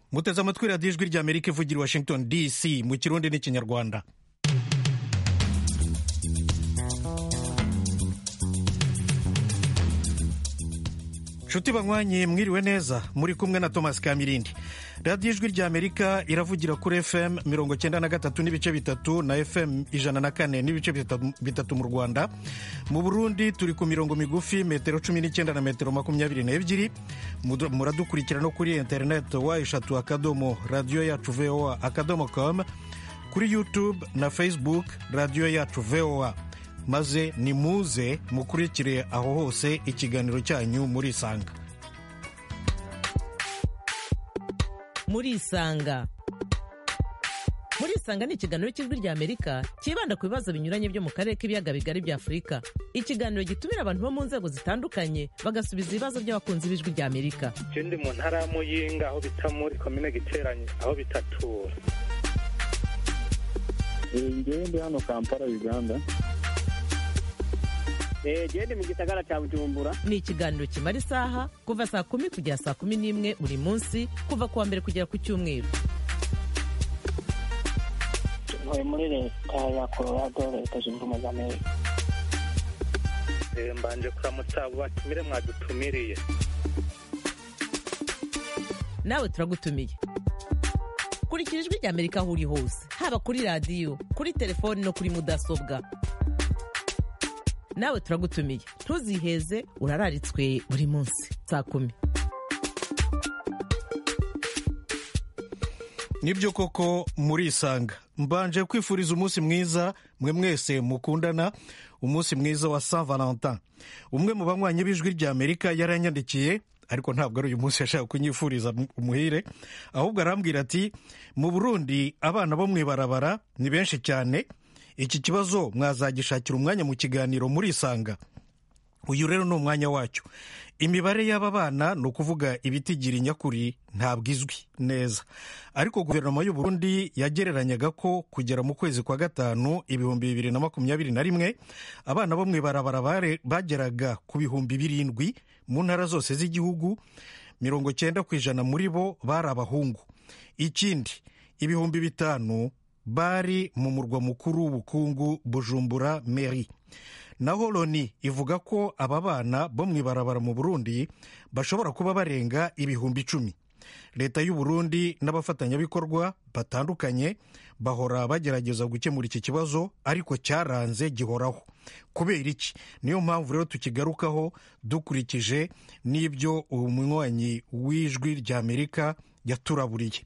muteze amatwi radiyo ijwi rya amerika ivugira i washington dc mu kirundi n'ikinyarwanda nshuti banywanyi mwiriwe neza muri kumwe na thomas kamirindi radiyo ijwi rya amerika iravugira kuri fm mirongo cyenda na gatatu n'ibice bitatu na fm ijana na kane n'ibice bitatu mu rwanda mu burundi turi ku mirongo migufi metero cumi n'icyenda na metero makumyabiri n'ebyiri muradukurikira no kuri interineti wa eshatu akadomo radiyo yacu voa akadomo com kuri youtube na facebook radiyo yacu voa maze nimuze mukurikire aho hose ikiganiro cyanyu murisanga murisanga murisanga ni ikiganiro cy'ijwi rya amerika cyibanda ku bibazo binyuranye byo mu karere k'ibiyaga bigari bya afurika ikiganiro gitumira abantu bo mu nzego zitandukanye bagasubiza ibibazo by'abakunzi b'ijwi rya amerika je ndi mu ntara ya muyinga aho bita muri komine giteranye aho bitatura ngewe ndi hano kampala uganda gende mu gisagara cya bujumbura ni ikiganiro kimara isaha kuva saa kumi kugera saa kumi n'imwe buri munsi kuva ku wa mbere kugera ku cyumweru ntuye muri leta ya colorado leta zunze ubumwe za amerika mbanje kuramutsa abo batumire mwadutumiriye nawe turagutumiye kurikira ijwi rya amerika aho uri hose haba kuri radiyo kuri telefoni no kuri mudasobwa nawe turagutumiye ntuziheze urararitswe buri munsi saa kumi nibyo koko murisanga mbanje kwifuriza umunsi mwiza mwe mwese mukundana umunsi mwiza wa saint valentin umwe mu banywanyi b'ijwi rya amerika yaranyandikiye ariko ntabwo ari uyu munsi yashaka kunyifuriza umuhire ahubwo arambwira ati mu burundi abana bo mu ibarabara ni benshi cyane iki kibazo mwazagishakira umwanya mu kiganiro murisanga uyu rero ni umwanya wacyo imibare y'aba bana ni ukuvuga ibitigira inyakuri ntabwo izwi neza ariko guverinoma y'u Burundi yagereranyaga ko kugera mu kwezi kwa gatanu ibihumbi bibiri na makumyabiri na rimwe abana bo mu ibarabara bageraga ku bihumbi birindwi mu ntara zose z'igihugu mirongo cyenda ku ijana muri bo bari abahungu ikindi ibihumbi bitanu bari mu murwa mukuru w'ubukungu bujumbura meri naho loni ivuga ko aba bana bo mu ibarabara mu burundi bashobora kuba barenga ibihumbi icumi leta y'u Burundi n'abafatanyabikorwa batandukanye bahora bagerageza gukemura iki kibazo ariko cyaranze gihoraho kubera iki niyo mpamvu rero tukigarukaho dukurikije n'ibyo umunywanyi w'ijwi rya amerika yaturaburiye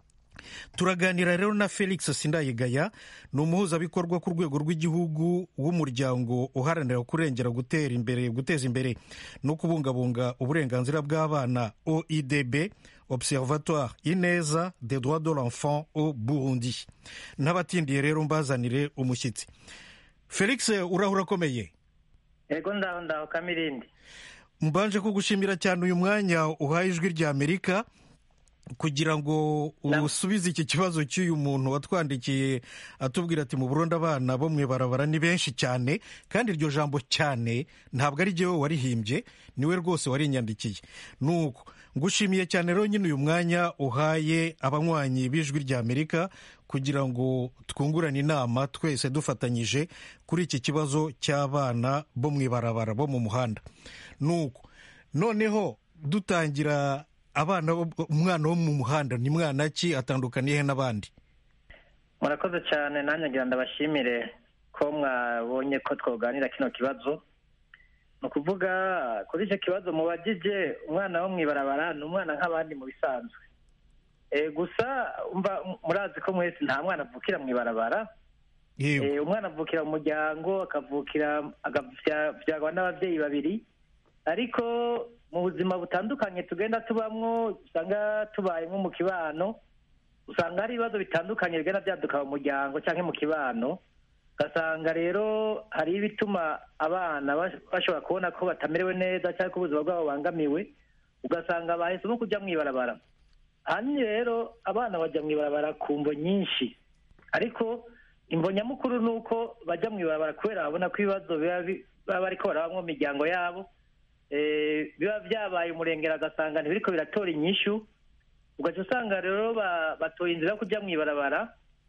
turaganira rero na felix sindayigaya ni umuhuzabikorwa ku rwego rw'igihugu w'umuryango uharanira kurengera gutera imbere guteza imbere no kubungabunga uburenganzira bw'abana oidb observatoire ineza des droits de l'enfant au burundi n'abatindiye rero mbazanire umushyitsi felix urahura akomeye yego ndaho ndaho kamirindi mbanje kugushimira cyane uyu mwanya uhaye ijwi rya amerika kugira ngo usubize iki kibazo cy'uyu muntu watwandikiye atubwira ati mu Burundi abana bo mu ibarabara ni benshi cyane kandi iryo jambo cyane ntabwo ari jyewe warihimbye niwe rwose warinyandikiye nuko ngushimiye cyane rero nyine uyu mwanya uhaye abanywanyi b'ijwi rya amerika kugira ngo twungurane inama twese dufatanyije kuri iki kibazo cy'abana bo mu ibarabara bo mu muhanda nuko noneho dutangira abana umwana wo mu muhanda ni mwana ki atandukaniye n'abandi murakoze cyane nanjye ngira ndabashimire ko mwabonye ko twoganira kino kibazo ni ukuvuga kuri icyo kibazo mubagije umwana wo mu ibarabara ni umwana nk'abandi mu bisanzwe gusa murazi ko mwese nta mwana avukira mu ibarabara umwana avukira mu muryango akavukira agabyagwa n'ababyeyi babiri ariko mu buzima butandukanye tugenda tubamwo usanga tubaye nko mu kibano usanga hari ibibazo bitandukanye bigenda byaduka mu muryango cyangwa mu kibano ugasanga rero hari ibituma abana bashobora kubona ko batamerewe neza cyangwa ko ubuzima bwabo bubangamiwe ugasanga bahisemo kujya mu ibarabara ahanini rero abana bajya mu ibarabara ku mvo nyinshi ariko imvo nyamukuru ni uko bajya mu ibarabara kubera babona ko ibibazo baba bariko barabamo mu miryango yabo biba byabaye umurengera agasanga ntibiriko biratora inyishu ugaca usanga rero ba- batoye inzira yo kujya mu ibarabara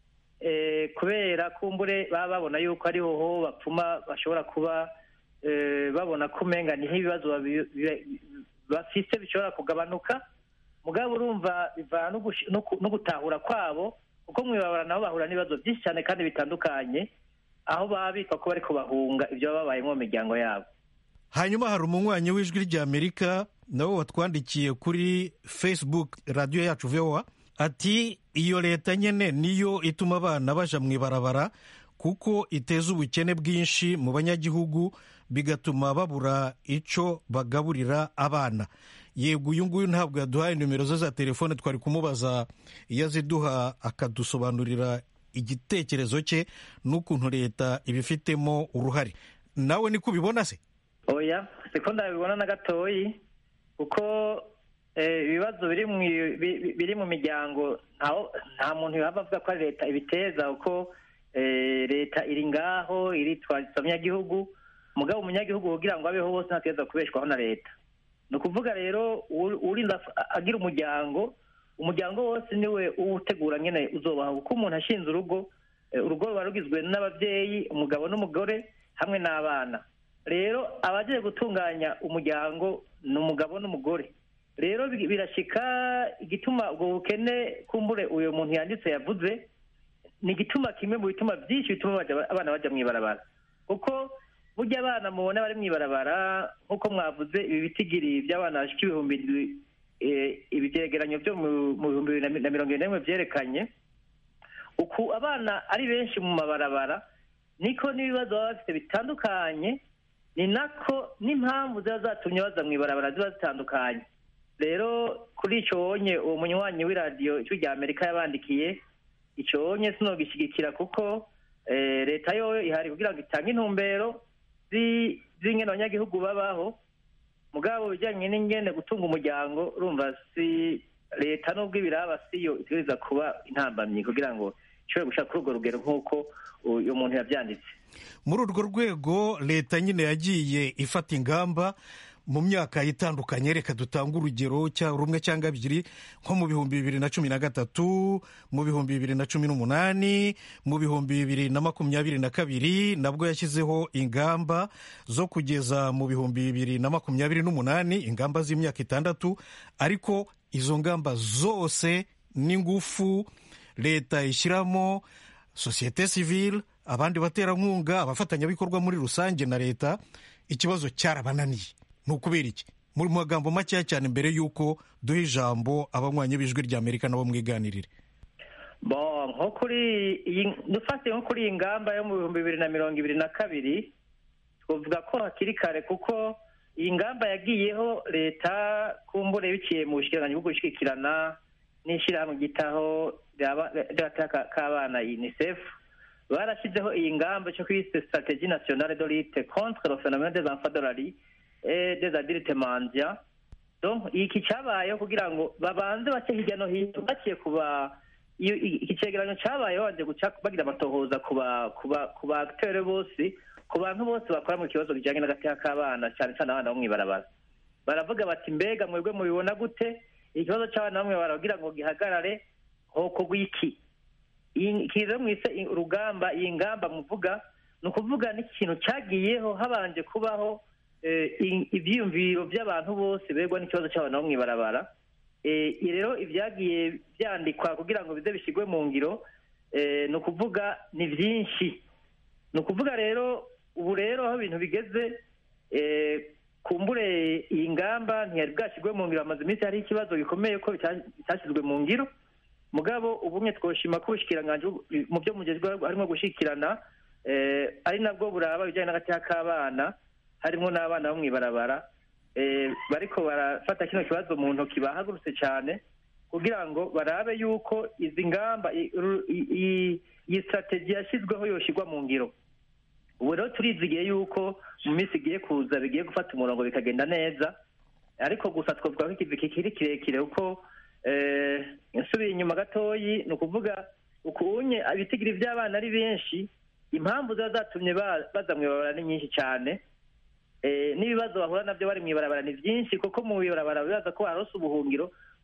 eh, kubera kumbure baba babona yuko ariho ho bapfuma bashobora kuba eh, babona ko umenga niho ibibazo babi- bi- bafise bishobora kugabanuka mugabo urumva bivana no gushi- no ku- no gutahura kwabo kuko mu ibarabara nabo bahura n'ibibazo byinshi cyane kandi bitandukanye aho baba bitwa ko bariko bahunga ibyo baba babayemo mu miryango yabo hanyuma hari umunywanyi w'ijwi ry'amerika nawe watwandikiye kuri facebook radiyo yacu voa ati iyo leta nyine niyo ituma abana baja mu ibarabara kuko iteza ubukene bwinshi mu banyagihugu bigatuma babura icyo bagaburira abana yego uyu nguyu ntabwo yaduhaye nimero ze za telefone twari kumubaza iyo aziduha akadusobanurira igitekerezo cye n'ukuntu leta ibifitemo uruhare nawe niko ubibona se oya siko ndabibona na gatoyi kuko eh, ibibazo biri mu bi- bi- biri mu miryango ntaho- nta muntu yaba avuga ko ari leta ibiteza kuko eh, leta iri ngaho iritwariza abanyagihugu mugabo umunyagihugu kugira ngo abeho bose ntategereza kubeshwaho na leta ni ukuvuga rero uri- urinda af- agira umuryango umuryango wose niwe uwutegura nyine uzobaho kuko umuntu ashinze urugo eh, urugo ruba rugizwe n'ababyeyi umugabo n'umugore hamwe n'abana rero abagiye gutunganya umuryango ni umugabo n'umugore rero bi- birashika igituma ubwo bukene kumbure uyu muntu yanditse yavuze ni igituma kimwe mu bituma byinshi bituma baja- abana bajya mu ibarabara kuko burya abana mubona bari mu ibarabara nk'uko mwavuze ibi bitigiri by'abana bashika ibihumbi indwi eh, ibi byegeranyo byo mu mu bihumbi bibiri na mi- na mirongo ine n'imwe byerekanye uku abana ari benshi mu mabarabara niko n'ibibazo baba bafite bitandukanye ni nako n'impamvu ziba zatumye baza mu ibarabara ziba zitandukanye rero kuri icyo wonye uwo munywanyi w'iradiyo ijwi rya amerika yabandikiye icyo wonye sinogishyigikira kuko eh, leta yo ihari kugira ngo itange intumbero zi- z'ingene abanyagihugu babaho mugabo bijyanye n'ingene gutunga umuryango urumva si leta n'ubwo ibiraba siyo itegereza kuba intambamyi kugira ngo ishobore gushaka kuri urwo rugero nk'uko uyu muntu yabyanditse muri urwo rwego leta nyine yagiye ifata ingamba mu myaka itandukanye reka dutange urugero cya rumwe cyangwa ebyiri nko mu bihumbi bibiri na cumi na gatatu mu bihumbi bibiri na cumi n'umunani mu bihumbi bibiri na makumyabiri na kabiri nabwo yashyizeho ingamba zo kugeza mu bihumbi bibiri na makumyabiri n'umunani ingamba z'imyaka itandatu ariko izo ngamba zose n'ingufu leta ishyiramo sosiyete sivile abandi baterankunga abafatanyabikorwa muri rusange na leta ikibazo cyarabananiye ni ukubera iki mu magambo makeya cyane mbere y'uko duha ijambo abanywanyi b'ijwi rya amerika nabo mwiganirire bo nko kuri iyi dufate nko kuri iyi ngamba yo mu bihumbi bibiri na mirongo ibiri na kabiri twavuga ko hakiri kare kuko iyi ngamba yagiyeho leta kumbure biciye mu bushikiranganji bwo gushyigikirana n'ishyirahamwe ryitaho ry'agateka k'abana unicef barashyizeho iyi ngamba cyo kwise strategie nationale de lutte contre le phénomène des enfants de la rue et des adultes mendiants donc iki cyabayeho kugira ngo babanze bace hirya no hino baciye kuba iyo- i- iki cegeranyo cyabaye babanje guca bagira amatohoza ku ba ku ba ku ba acteur bose ku bantu bose bakora mu kibazo bijyanye n'agateka k'abana cyane cyane abana bo mw'ibarabara baravuga bati mbega mwebwe mubibona gute ikibazo cy'abana bamwe baragira ngo gihagarare hokorwa iki iyi kiza mwise i- urugamba iyi ngamba muvuga ni ukuvuga n'ikintu cyagiyeho habanje kubaho eh, i- ibyiyumviro by'abantu bose begwa n'ikibazo cy'abana bo mw'ibarabara Eh, i- rero ibyagiye byandikwa kugira ngo bize bishyirwe mu ngiro eh, ni ukuvuga ni byinshi ni ukuvuga rero ubu rero aho ibintu bigeze eh, kumbure iyi ngamba ntiyari bwashyirwe mu ngiro hamaze iminsi hari ikibazo gikomeye ko bita- bitashyizwe mu ngiro mugabo ubumwe twoshima ko ubushikiranganji bu- mu byo mugezweho harimo gushyikirana eh, ari nabwo buraba ibijyanye n'agateka k'abana harimo n'abana bo mw'ibarabara eh, bariko barafata kino kibazo mu ntoki bahagurutse cyane kugira ngo barabe yuko izi ngamba i- ru- i- i- iyi strategy yashyizweho yoshyirwa mu ngiro ubu rero turizigiye yuko mu minsi igiye kuza bigiye gufata umurongo bikagenda neza ariko gusa twavuga ko ikivi kikiri kirekire kuko eh, nsubiye inyuma gatoyi ni ukuvuga ukunye ibitigiri by'abana ari benshi impamvu ziba zatumye ba- baza mu ibarabara ni nyinshi cyane Eh, n'ibibazo bahura nabyo bari mu ibarabara ni byinshi kuko mu ibarabara bibaza ko barose ubuhungiro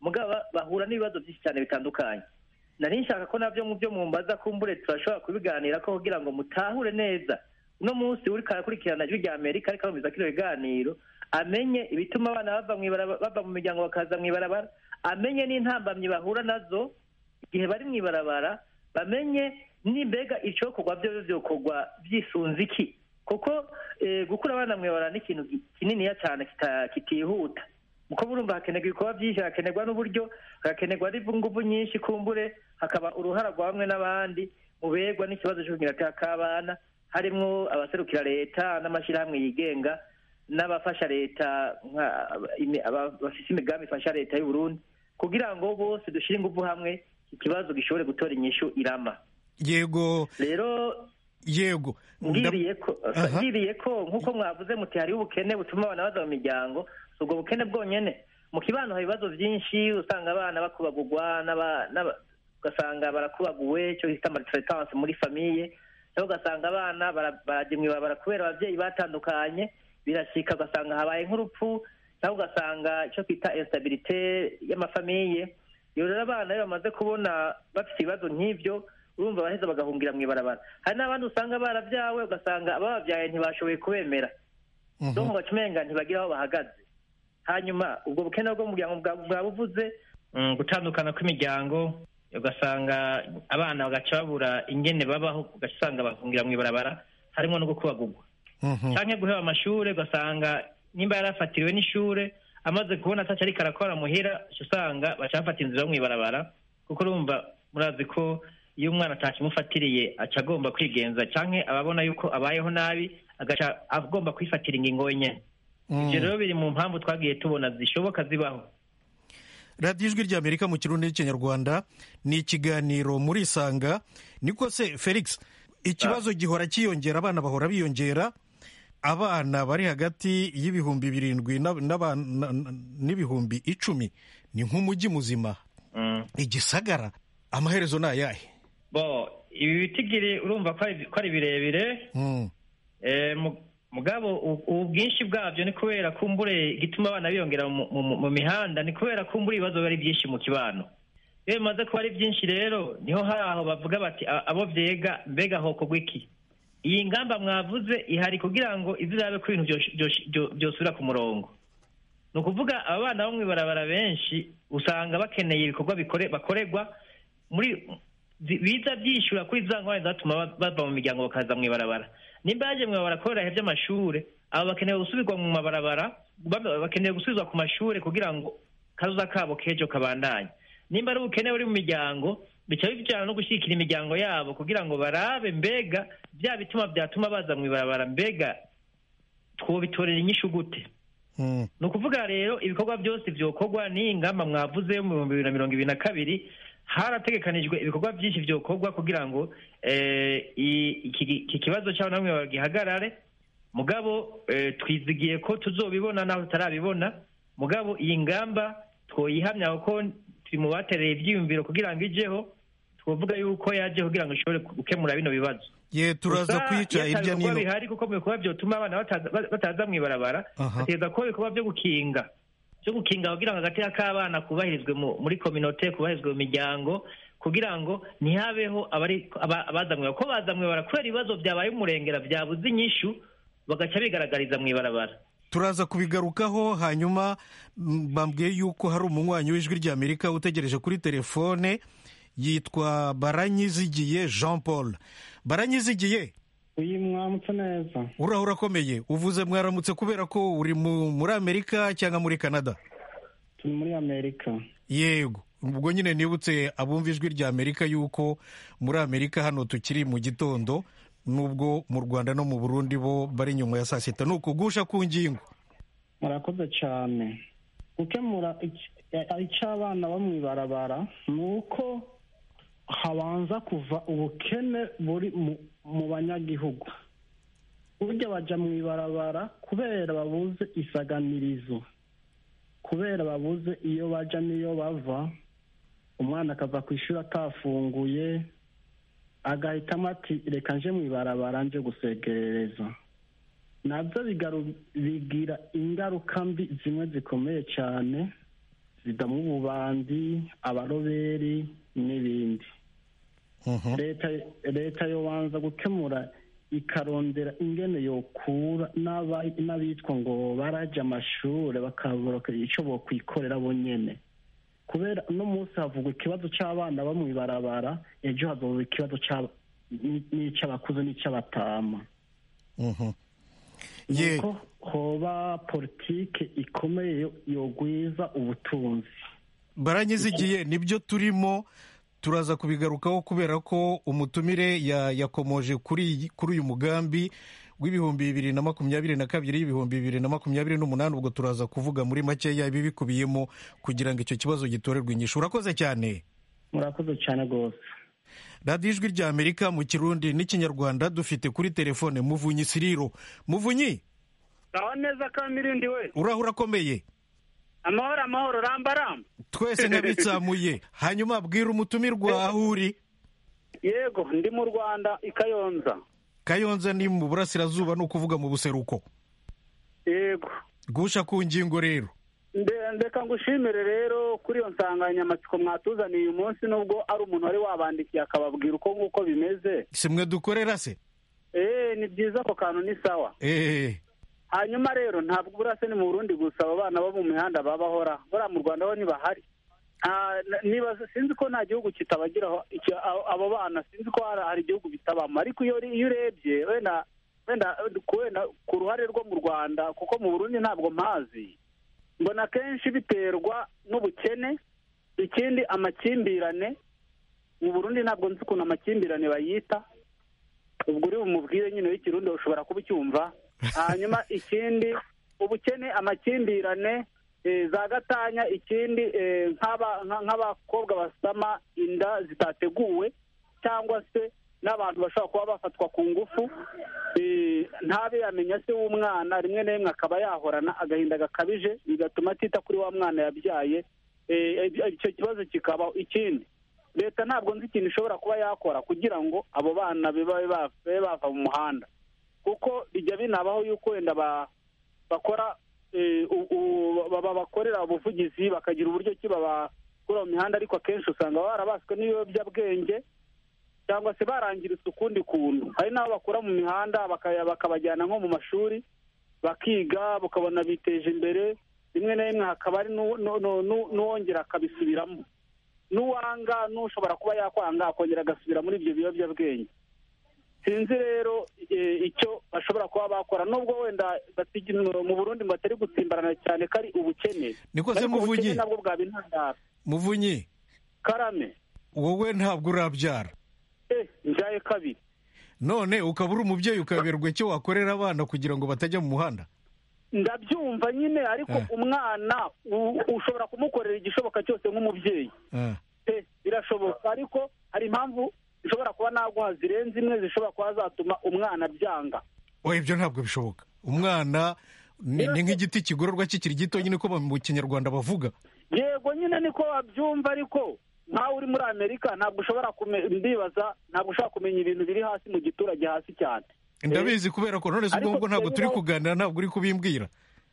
mugabo bahura n'ibibazo byinshi cyane bitandukanye nari nshaka ko nabyo mu byo mumbaza kumbure turashobora kubiganira ko kugira ngo mutahure neza uno munsi uri karakurikirana ijwi rya amerika ariko arumviza kino biganiro amenye ibituma abana bava mu ibarabara bava mu miryango bakaza mu ibarabara amenye n'intambamyi bahura nazo igihe bari mu ibarabara bamenye n'imbega icokorwa byo byokorwa byisunze iki kuko eh, gukura abana mu ibarabara ni ikintu ki- kininiya cyane kita- kitihuta kuko burumva hakenerwa ibikorwa byinshi hakenerwa n'uburyo hagakenerwa n'ingufu nyinshi kumbure hakaba uruhara rwa bamwe n'abandi mu begwa n'ikibazo cy'ubunyirata k'abana harimwo abaserukira leta n'amashyirahamwe yigenga n'abafasha leta nka- imi- aba- bafise imigambi ifasha leta y'u Burundi kugira ngo bose dushyire ingufu hamwe ikibazo gishobore gutora inyishu irama yego rero yego Nda- ngiriye ko Aha. ngiriye ko nk'uko mwavuze muti hariho ubukene butuma abana baza mu miryango si ubwo bukene bwonyene mu kibano hari ibibazo byinshi usanga abana bakubagurwa n'aba- n'aba- ugasanga barakubaguwe icyo bita maltraitance muri famiye cyangwa ugasanga abana bara- barajya mu ibarabara kubera ababyeyi batandukanye birashika ugasanga habaye nk'urupfu cyangwa ugasanga icyo twita instabilité y'amafamiye iyo rero abana iyo bamaze kubona bafite ibibazo nk'ibyo urumva baheza bagahungira mu ibarabara hari n'abandi usanga barabyawe ugasanga abababyaye ntibashoboye kubemera Mhm. so ngo umenga ntibagira aho bahagaze hanyuma ubwo bukene bwo mu muryango bwa- bwabuvuze Mm, gutandukana kw'imiryango ugasanga abana bagaca babura ingene babaho ugaca usanga bahungira mu ibarabara harimo no gukubagurwa Mhm. canke guheba amashure ugasanga nimba yarafatiriwe n'ishure amaze kubona ataco ariko arakora muhira uca usanga baca bafata inzira yo mw'ibarabara kuko urumva murazi ko iyo umwana atakimufatiriye aca agomba kwigenza canke ababona yuko abayeho nabi agaca agomba kwifatira ingingo wenyene ivyo rero biri mu mpamvu twagiye tubona zishoboka zibaho radiyo ijwi ry'amerika mu kirundi n'ikinyarwanda ni ikiganiro muri isanga niko se felix ikibazo gihora cyiyongera abana bahora biyongera abana bari hagati y'ibihumbi birindwi n'aba- n'aba- na- na- n'ibihumbi icumi ni nk'umujyi muzima Mm. igisagara amaherezo ni ayahe bo ibi bitigiri urumva ko ari ko ari birebire Mm. Eh, mu- mugabo u- ubu bwinshi bwabyo ni kubera kumbure igituma abana biyongera mu, mu, mu mihanda ni kubera kumbure ibibazo biba ari byinshi mu kibano iyo bimaze kuba ari byinshi rero niho hari aho bavuga bati "A- abo vyega mbega hokorwa iki iyi ngamba mwavuze ihari kugira ngo izirabe ko ibintu byosh- byosh- byo- byosubira ku murongo ni ukuvuga aba bana bo mw'ibarabara benshi usanga bakeneye ibikorwa bikore bakorerwa muri zi- biza byishyura kuri za ngorane zatuma ba- bava mu miryango bakaza mu ibarabara nimba yaje mu ibarabara kubera ibihe by'amashure aba bakeneye gusubirwa mu mabarabara ba- bakeneye gusubizwa ku mashure kugira ngo kazoza kabo k'ejo kabandanye nimba ari ubukene buri mu miryango bica bijyana no gushyigikira imiryango yabo kugira ngo barabe mbega bya bituma byatuma baza mu ibarabara mbega twobitorera inyishu gute Mm. ni ukuvuga rero ibikorwa byose byokorwa n'iyi ngamba mwavuze yo mu bihumbi bibiri na mirongo ibiri na kabiri harategekanijwe ibikorwa byinshi byokorwa kugira ngo eh, i- iki iki kibazo cy'abana bamwe bagihagarare mugabo eh, twizigiye ko tuzobibona naho tutarabibona mugabo iyi ngamba twoyihamya kuko turi mu batereye ibyiyumviro kugira ngo ijeho twovuga yuko yaje kugira ngo ishobore gukemura bino bibazo ye turaza Gusa kwica iyo ata hirya bikorwa n'ino bihari kuko mu bikorwa byotuma abana bataza bataza mu ibarabara Aha. hategereza kuba ibikorwa byo gukinga byo gukinga kugira ngo agateka k'abana kubahirizwe mu- muri kominote kubahirizwe mu miryango kugira ngo ntihabeho abari aba- abaza mu ibarabara ko baza mu ibarabara kubera ibibazo byabaye umurengera byabuze inyishu bagaca bigaragariza mu ibarabara turaza kubigarukaho hanyuma mm, bambwiye yuko hari umunywanyi w'ijwi ry'amerika utegereje kuri telefone yitwa baranyizigiye jean paul baranyizigiye uyu mwamutse neza uraho urakomeye uvuze mwaramutse kubera ko uri mu- muri amerika cyangwa muri canada turi muri amerika yego ubwo nyine nibutse abumva ijwi rya amerika yuko muri amerika hano tukiri mu gitondo nubwo mu rwanda no mu burundi bo bari nyuma ya saa sita ni ukugusha ku ngingo murakoze cyane gukemura ic- icyo abana bo mu ibarabara ni uko habanza kuva ubukene buri mu- mu banyagihugu burya bajya mu ibarabara kubera babuze isaganirizo kubera babuze iyo bajya n'iyo bava umwana akava ku ishuri atafunguye agahitamo ati reka nje mu ibarabara nje gusegerereza nabyo bigaru- bigira ingaruka mbi zimwe zikomeye cyane zidamwa ububandi abaroberi n'ibindi Mhm. leta leta yobanza gukemura ikarondera ingene yokura n'aba- n'abitwa ngo baraja amashure bakabura ico bokwikorera bonyene kubera uno munsi havugwa ikibazo c'abana bo mw'ibarabara ejo hazoba ikibazo c'aba- ni- n'ic'abakuze n'ic'abatama Mhm. ye nuko hoba politike ikomeye yo- yogwiza ubutunzi baranyizigiye nibyo turimo turaza kubigarukaho kubera ko umutumire ya- yakomoje kuri iyi- kuri uyu mugambi w'ibihumbi bibiri na makumyabiri na kabiri y'ibihumbi bibiri na makumyabiri n'umunani ubwo turaza kuvuga muri makeya ibibikubiyemo kugira ngo icyo kibazo gitorerwe inyishu urakoze cyane murakoze cyane rwose radiyo ijwi rya amerika mu kirundi n'ikinyarwanda dufite kuri telefone muvunyi siriro muvunyi aho neza kamirindi we uraho urakomeye amahoro amahoro ramba ramba twese nkabitsamuye hanyuma bwira umutumirwa aho uri yego ndi mu rwanda i kayonza kayonza ni mu burasirazuba ni ukuvuga mu buseruko yego gusha ku ngingo rero Nde- ndeka ngushimire rero kuri iyo nsanganyamatsiko mwatuzaniye uyu munsi nubwo ari umuntu wari wabandikiye akababwira uko nguko bimeze si mwe dukorera se eee ni byiza ako kantu ni sawa eee hanyuma rero ntabwo burase ni mu burundi gusa abo bana bo mu mihanda babahora buriya mu rwanda ho ntibahari Ah, n- nibaza sinzi ko nta gihugu kitabagiraho icyo- abo abo bana sinzi ko hari hari igihugu bitabamo ariko iyo iyo urebye wenda wenda ku wenda ku ruhare rwo mu rwanda kuko mu burundi ntabwo mpazi mbona akenshi biterwa n'ubukene ikindi amakimbirane mu burundi ntabwo nzi ukuntu amakimbirane bayita ubwo uri bumubwire nyine w'ikirundi ushobora kuba ucyumva hanyuma ikindi ubukene amakimbirane eh, za gatanya ikindi eh, nk'aba- nka- nk'abakobwa basama inda zitateguwe cyangwa se n'abantu bashobora kuba bafatwa ku ngufu eh, ntabe yamenya se w'umwana rimwe na rimwe akaba yahorana agahinda gakabije bigatuma atita kuri wa mwana yabyaye eh, icyo kibazo kikabaho ikindi leta ntabwo nzi ikintu ishobora kuba yakora kugira ngo abo bana babe ba- babe bava mu muhanda kuko bijya binabaho yuko wenda ba- bakora eh, u- u- baba- bakorera ubuvugizi bakagira uburyo ki babakura mu mihanda ariko akenshi usanga barabaswe n'ibiyobyabwenge cyangwa se barangiritse ukundi kuntu hari n'abo bakura mu mihanda bakaya- bakabajyana nko mu mashuri bakiga bakabona biteje imbere rimwe na rimwe hakaba hari n'u- n'u- n'u- n'u- n'uwongera akabisubiramo n'uwanga n'ushobora kuba yakwanga akongera agasubira muri ibyo biyobyabwenge sinzi rero eh, icyo bashobora kuba bakora nubwo wenda batigi- mu burundi ngo batari gutsimbarana cyane ko ari ubukene Niko se Ariko Muvunyi? ubukene nabwo bwaba intandaro muvunyi karame wowe ntabwo urabyara eh njaye kabiri none ukaba uri umubyeyi ukaberwa icyo wakorera abana kugira ngo batajya mu muhanda ndabyumva nyine ariko Eh. umwana u- ushobora kumukorera igishoboka cyose nk'umubyeyi Ah, pe birashoboka ariko hari impamvu zishobora kuba naguha zirenze imwe zishobora kuba zatuma umwana byanga oya ibyo ntabwo bishoboka umwana ni ni nk'igiti kigororwa kikiri gito nyine ko mu kinyarwanda bavuga yego nyine niko wabyumva ariko nkawe uri muri amerika ntabwo ushobora kume- ndibaza ntabwo ushobora kumenya ibintu biri hasi mu giturage hasi cyane ndabizi kubera ko none se ubwo Ariko ngubwo ntabwo turi bibaho- kuganira ntabwo uri kubimbwira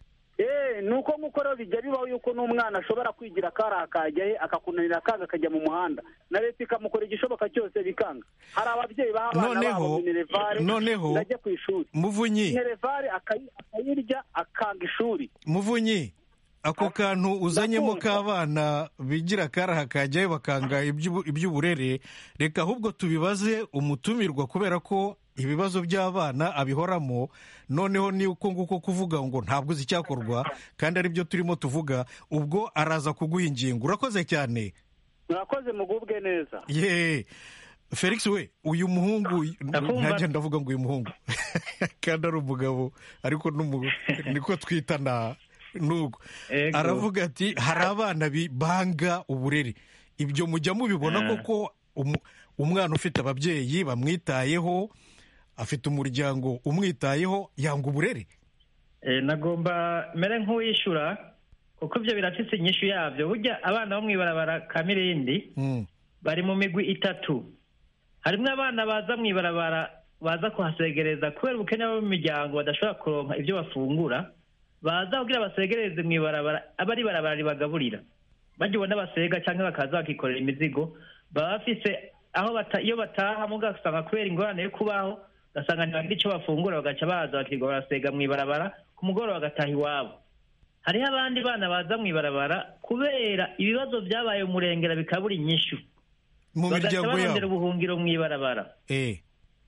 Eh, ni uko nk'uko rero bijya bibaho yuko n'umwana ashobora kwigira akari akajya he akakunanira akanga akajya mu muhanda na leta ikamukora igishoboka cyose bikanga hari ababyeyi baha abana Noneho- babo minerevare noneho- ndajya ku ishuri muvunyi minerevare akayi- akayirya akanga ishuri muvunyi ako kantu uzanyemo Ndakumva. k'abana bigira akaraha kajyayo bakanga iby'ubu- iby'uburere reka ahubwo tubibaze umutumirwa kubera ko ibibazo by'abana abihoramo noneho ni uko nguko kuvuga ngo ntabwo uzi icyakorwa kandi ari byo turimo tuvuga ubwo araza kuguha ingingo urakoze cyane murakoze mugubwe neza ye felix we uyu muhungu Ndakumva. ntajya ndavuga ngo uyu muhungu kandi ari umugabo ariko n'umu- niko twita na nuko Ego. aravuga ati hari abana bi- banga uburere ibyo mujya mubibona Eh. koko umu- umwana ufite ababyeyi bamwitayeho afite umuryango umwitayeho yanga uburere Eh, nagomba mere nk'uwishyura kuko ibyo birafise inyishu yabyo burya abana bo mw'ibarabara ka mirindi Mm. bari mu migwi itatu harimo abana baza mw'ibarabara baza kuhasegereza kubera ubukene bo mu miryango badashobora kuronka ibyo bafungura baza kugira basegereze mw'ibarabara aba ari barabara ribagaburira bajya ubona basega cyangwa bakaza bakikorera imizigo baba bafise aho bata iyo bataha mugasanga kubera ingorane yo kubaho ugasanga ntibagira icyo bafungura bagaca baza bakirirwa barasega mu ibarabara ku mugoroba bagataha iwabo hariho abandi bana baza mu ibarabara kubera ibibazo byabaye umurengera bikabura inyishu mu bagaca miryango barondera yabo ubuhungiro mu ibarabara Eh,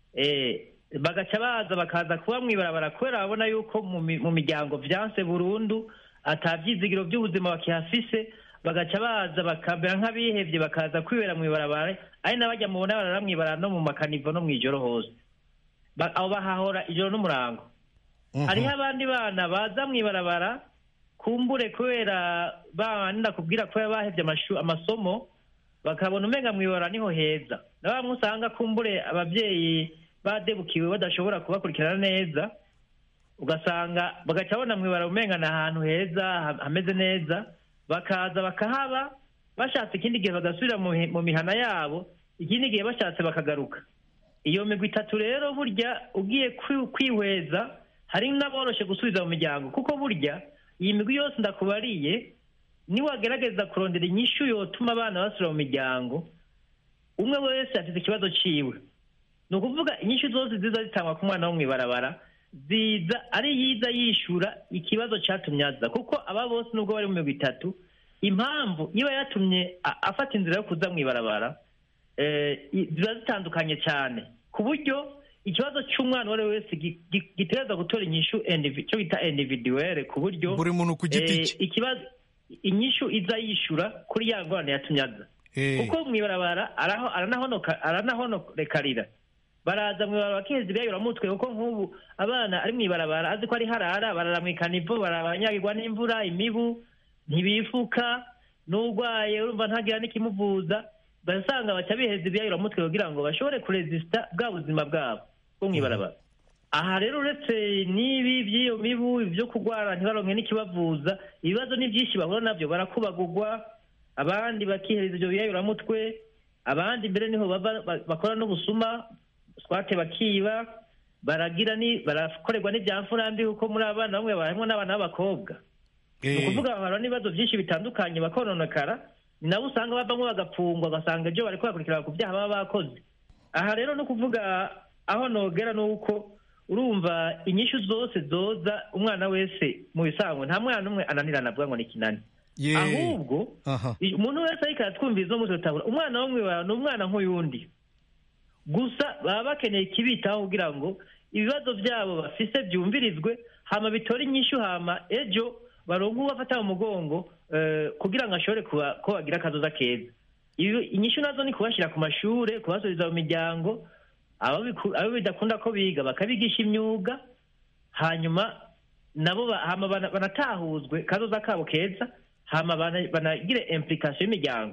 Eh, bagaca baza bakaza kuba mu ibarabara kubera babona yuko mu mi- mu miryango vyanse burundu ata vyizigiro vy'ubuzima bakihafise bagaca baza bakamera nk'abihevye bakaza kwibera mu ibarabara ari n'abajya mubona barara mu ibarabara no mu makanivo no mw'ijoro hose Ba- abo bahahora ijoro n'umurango mhm. hariho abandi bana baza mu ibarabara kumbure kubera banda kubwira ko bahevye amashu- amasomo bakabona umenga mu ibarabara niho heza na bamwe usanga kumbure abavyeyi badebukiwe badashobora kubakurikirana neza ugasanga bagaca babona mu ibarabara umenga ni ahantu heza ha- hameze neza bakaza bakahaba bashatse ikindi gihe bagasubira mu hi- mu mihana yabo ikindi gihe bashatse bakagaruka iyo migwi itatu rero burya ugiye kwi- kwihweza hari n'aboroshe gusubiza mu miryango kuko burya iyi migwi yose ndakubariye niwagerageza kurondera inyishu yotuma abana basubira mu miryango umwe wese afite ikibazo ciwe ni ukuvuga inyishu zose ziza zitangwa ku mwana wo mu ibarabara ziza ari yiza yishura ikibazo catumye aza kuko aba bose nubwo bari mu migwi itatu impamvu iba yatumye a- afata inzira yo kuza mu ibarabara eh, i- ziba zitandukanye cyane ku buryo ikibazo cy'umwana uwo ari we wese gi- gi- gitegerezwa gutora inyishu indivi- cyo bita individuelle ku buryo buri muntu ku giti eh, cye ikibazo inyishu iza yishura kuri ya ngorane yatumye aza Eh, kuko mu ibarabara araho- aranahonoka- aranahonorekarira baraza mu ibarabara bakiheza ibyayuramutwe kuko nk'ubu abana ari mu ibarabara azi ko ari harara barara mu ikanivo barabanyagirwa n'imvura imibu ntibifuka n'urwaye urumva ntagira n'ikimuvuza basanga baca biheza ibyayuramutwe kugira ngo bashobore kurezisita bwa buzima bwabo bwo mu ibarabara aha rero uretse n'ibi by'iyo mibu ibyo kurwara ntibaronke n'ikibavuza ibibazo ni byinshi bahura nabyo barakubagurwa abandi bakihereza ibyo biyayuramutwe abandi mbere niho bava ba- bakora n'ubusuma swate bakiba baragira ni barakorerwa n'ibyamfurambi kuko muri abana bamwe barimo n'abana b'abakobwa ni eh, ukuvuga bahura n'ibibazo byinshi bitandukanye bakononekara ni nabo usanga bavamo bagapfungwa ugasanga ibyo bari kubakurikirana ku byaha baba bakoze aha rero ni ukuvuga aho nogera ni uko urumva inyishu zose zoza umwana wese mu bisanzwe nta mwana umwe ananirana avuga ngo ni kinani ye ahubwo aha i- umuntu wese ariko aratwumviriza umunsi utabura umwana wo mwibara ni umwana nk'uyundi gusa baba bakeneye ikibitaho kugira ngo ibibazo byabo bafise byumvirizwe hama bitore inyishu hama ejo baronke ubafata mu mugongo eh, kugira ngo ashobore kuba- ko bagira akazoza keza Ibi- inyishu nazo ni kubashyira ku mashure kubasubiza mu miryango abo biku- abo bidakunda ko biga bakabigisha imyuga hanyuma nabo ba- hama bana- banatahuzwe kazoza kabo keza hama bana- banagire implication y'imiryango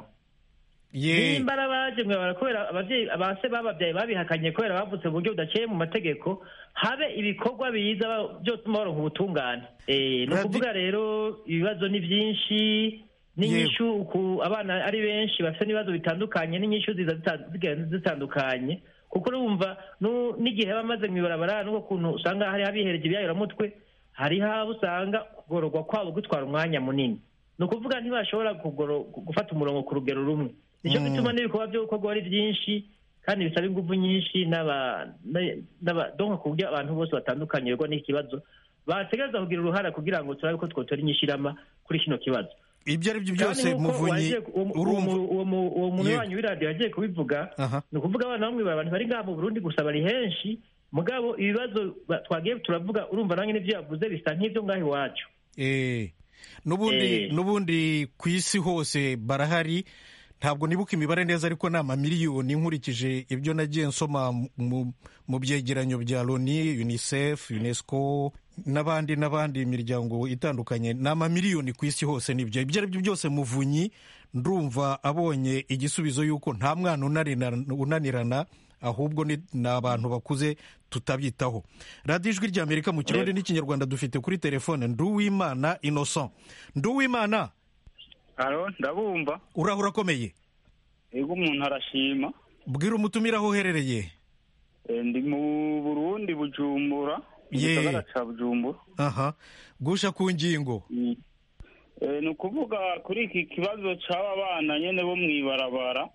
ye nimba arabaje mwibara kubera abavyeyi abase bababyaye babihakanye kubera bavutse mu buryo budaciye mu mategeko habe ibikorwa biza ba- byotuma baronka ubutungane Eh, ni Radi- ukuvuga rero ibibazo ni byinshi n'inyishu ku abana ari benshi bafite n'ibibazo bitandukanye n'inyishu ziza zita- zigenda zitandukanye kuko urumva nu- n'igihe baba bamaze mu ibarabara n'ubwo kuntu usanga hari abihereje ibyayuramutwe hariho abo usanga kugororwa kwabo gutwara umwanya munini ni ukuvuga ntibashobora kugoro- gufata umurongo ku rugero rumwe nicyo Mm. gituma n'ibikorwa byo gukorwa ari byinshi kandi bisaba ingufu nyinshi n'aba na- n'aba- donc ku buryo abantu bose batandukanye rero n'iki kibazo bategereza kugira uruhara kugira ngo turabe ko twotora inyishirama kuri kino kibazo ibyo ari byo Kandi byose nk'uko muvunyi wagiye ku- uwo mu- urumva uwo mu- uwo mu- uwo muntu Yego. wanyu w'iradiyo yagiye kubivuga aha ni ukuvuga abana bamwe abantu bari ngaha mu burundi gusa bari henshi mugabo ibibazo ba- twagiye turavuga urumva nange n'ibyo yavuze bisa nk'ibyo ngaho iwacu Eh, n'ubundi Eh. n'ubundi ku isi hose barahari ntabwo nibuka imibare neza ariko ni amamiliyoni nkurikije ibyo nagiye nsoma mu, mu byegeranyo bya loni unicef unesco n'abandi n'abandi imiryango itandukanye ni amamiliyoni ku isi hose nibyo ibyo ari byo byose muvunyi ndumva abonye igisubizo y'uko nta mwana unanirana, unanirana ahubwo ni ni abantu bakuze tutabyitaho radiyo ijwi ry'amerika mu kirundi n'ikinyarwanda dufite kuri telefone nduwimana innocent nduwimana alo ndabumva urahura akomeye ego umuntu arashima bwira umutumire aho uherereye Eh, ndi mu burundi bujumbura mu Ye. gisagara ca bujumbura aha gusha ku ngingo Mm. Eh, ni ukuvuga kuri iki kibazo c'aba bana nyene bo mw'ibarabara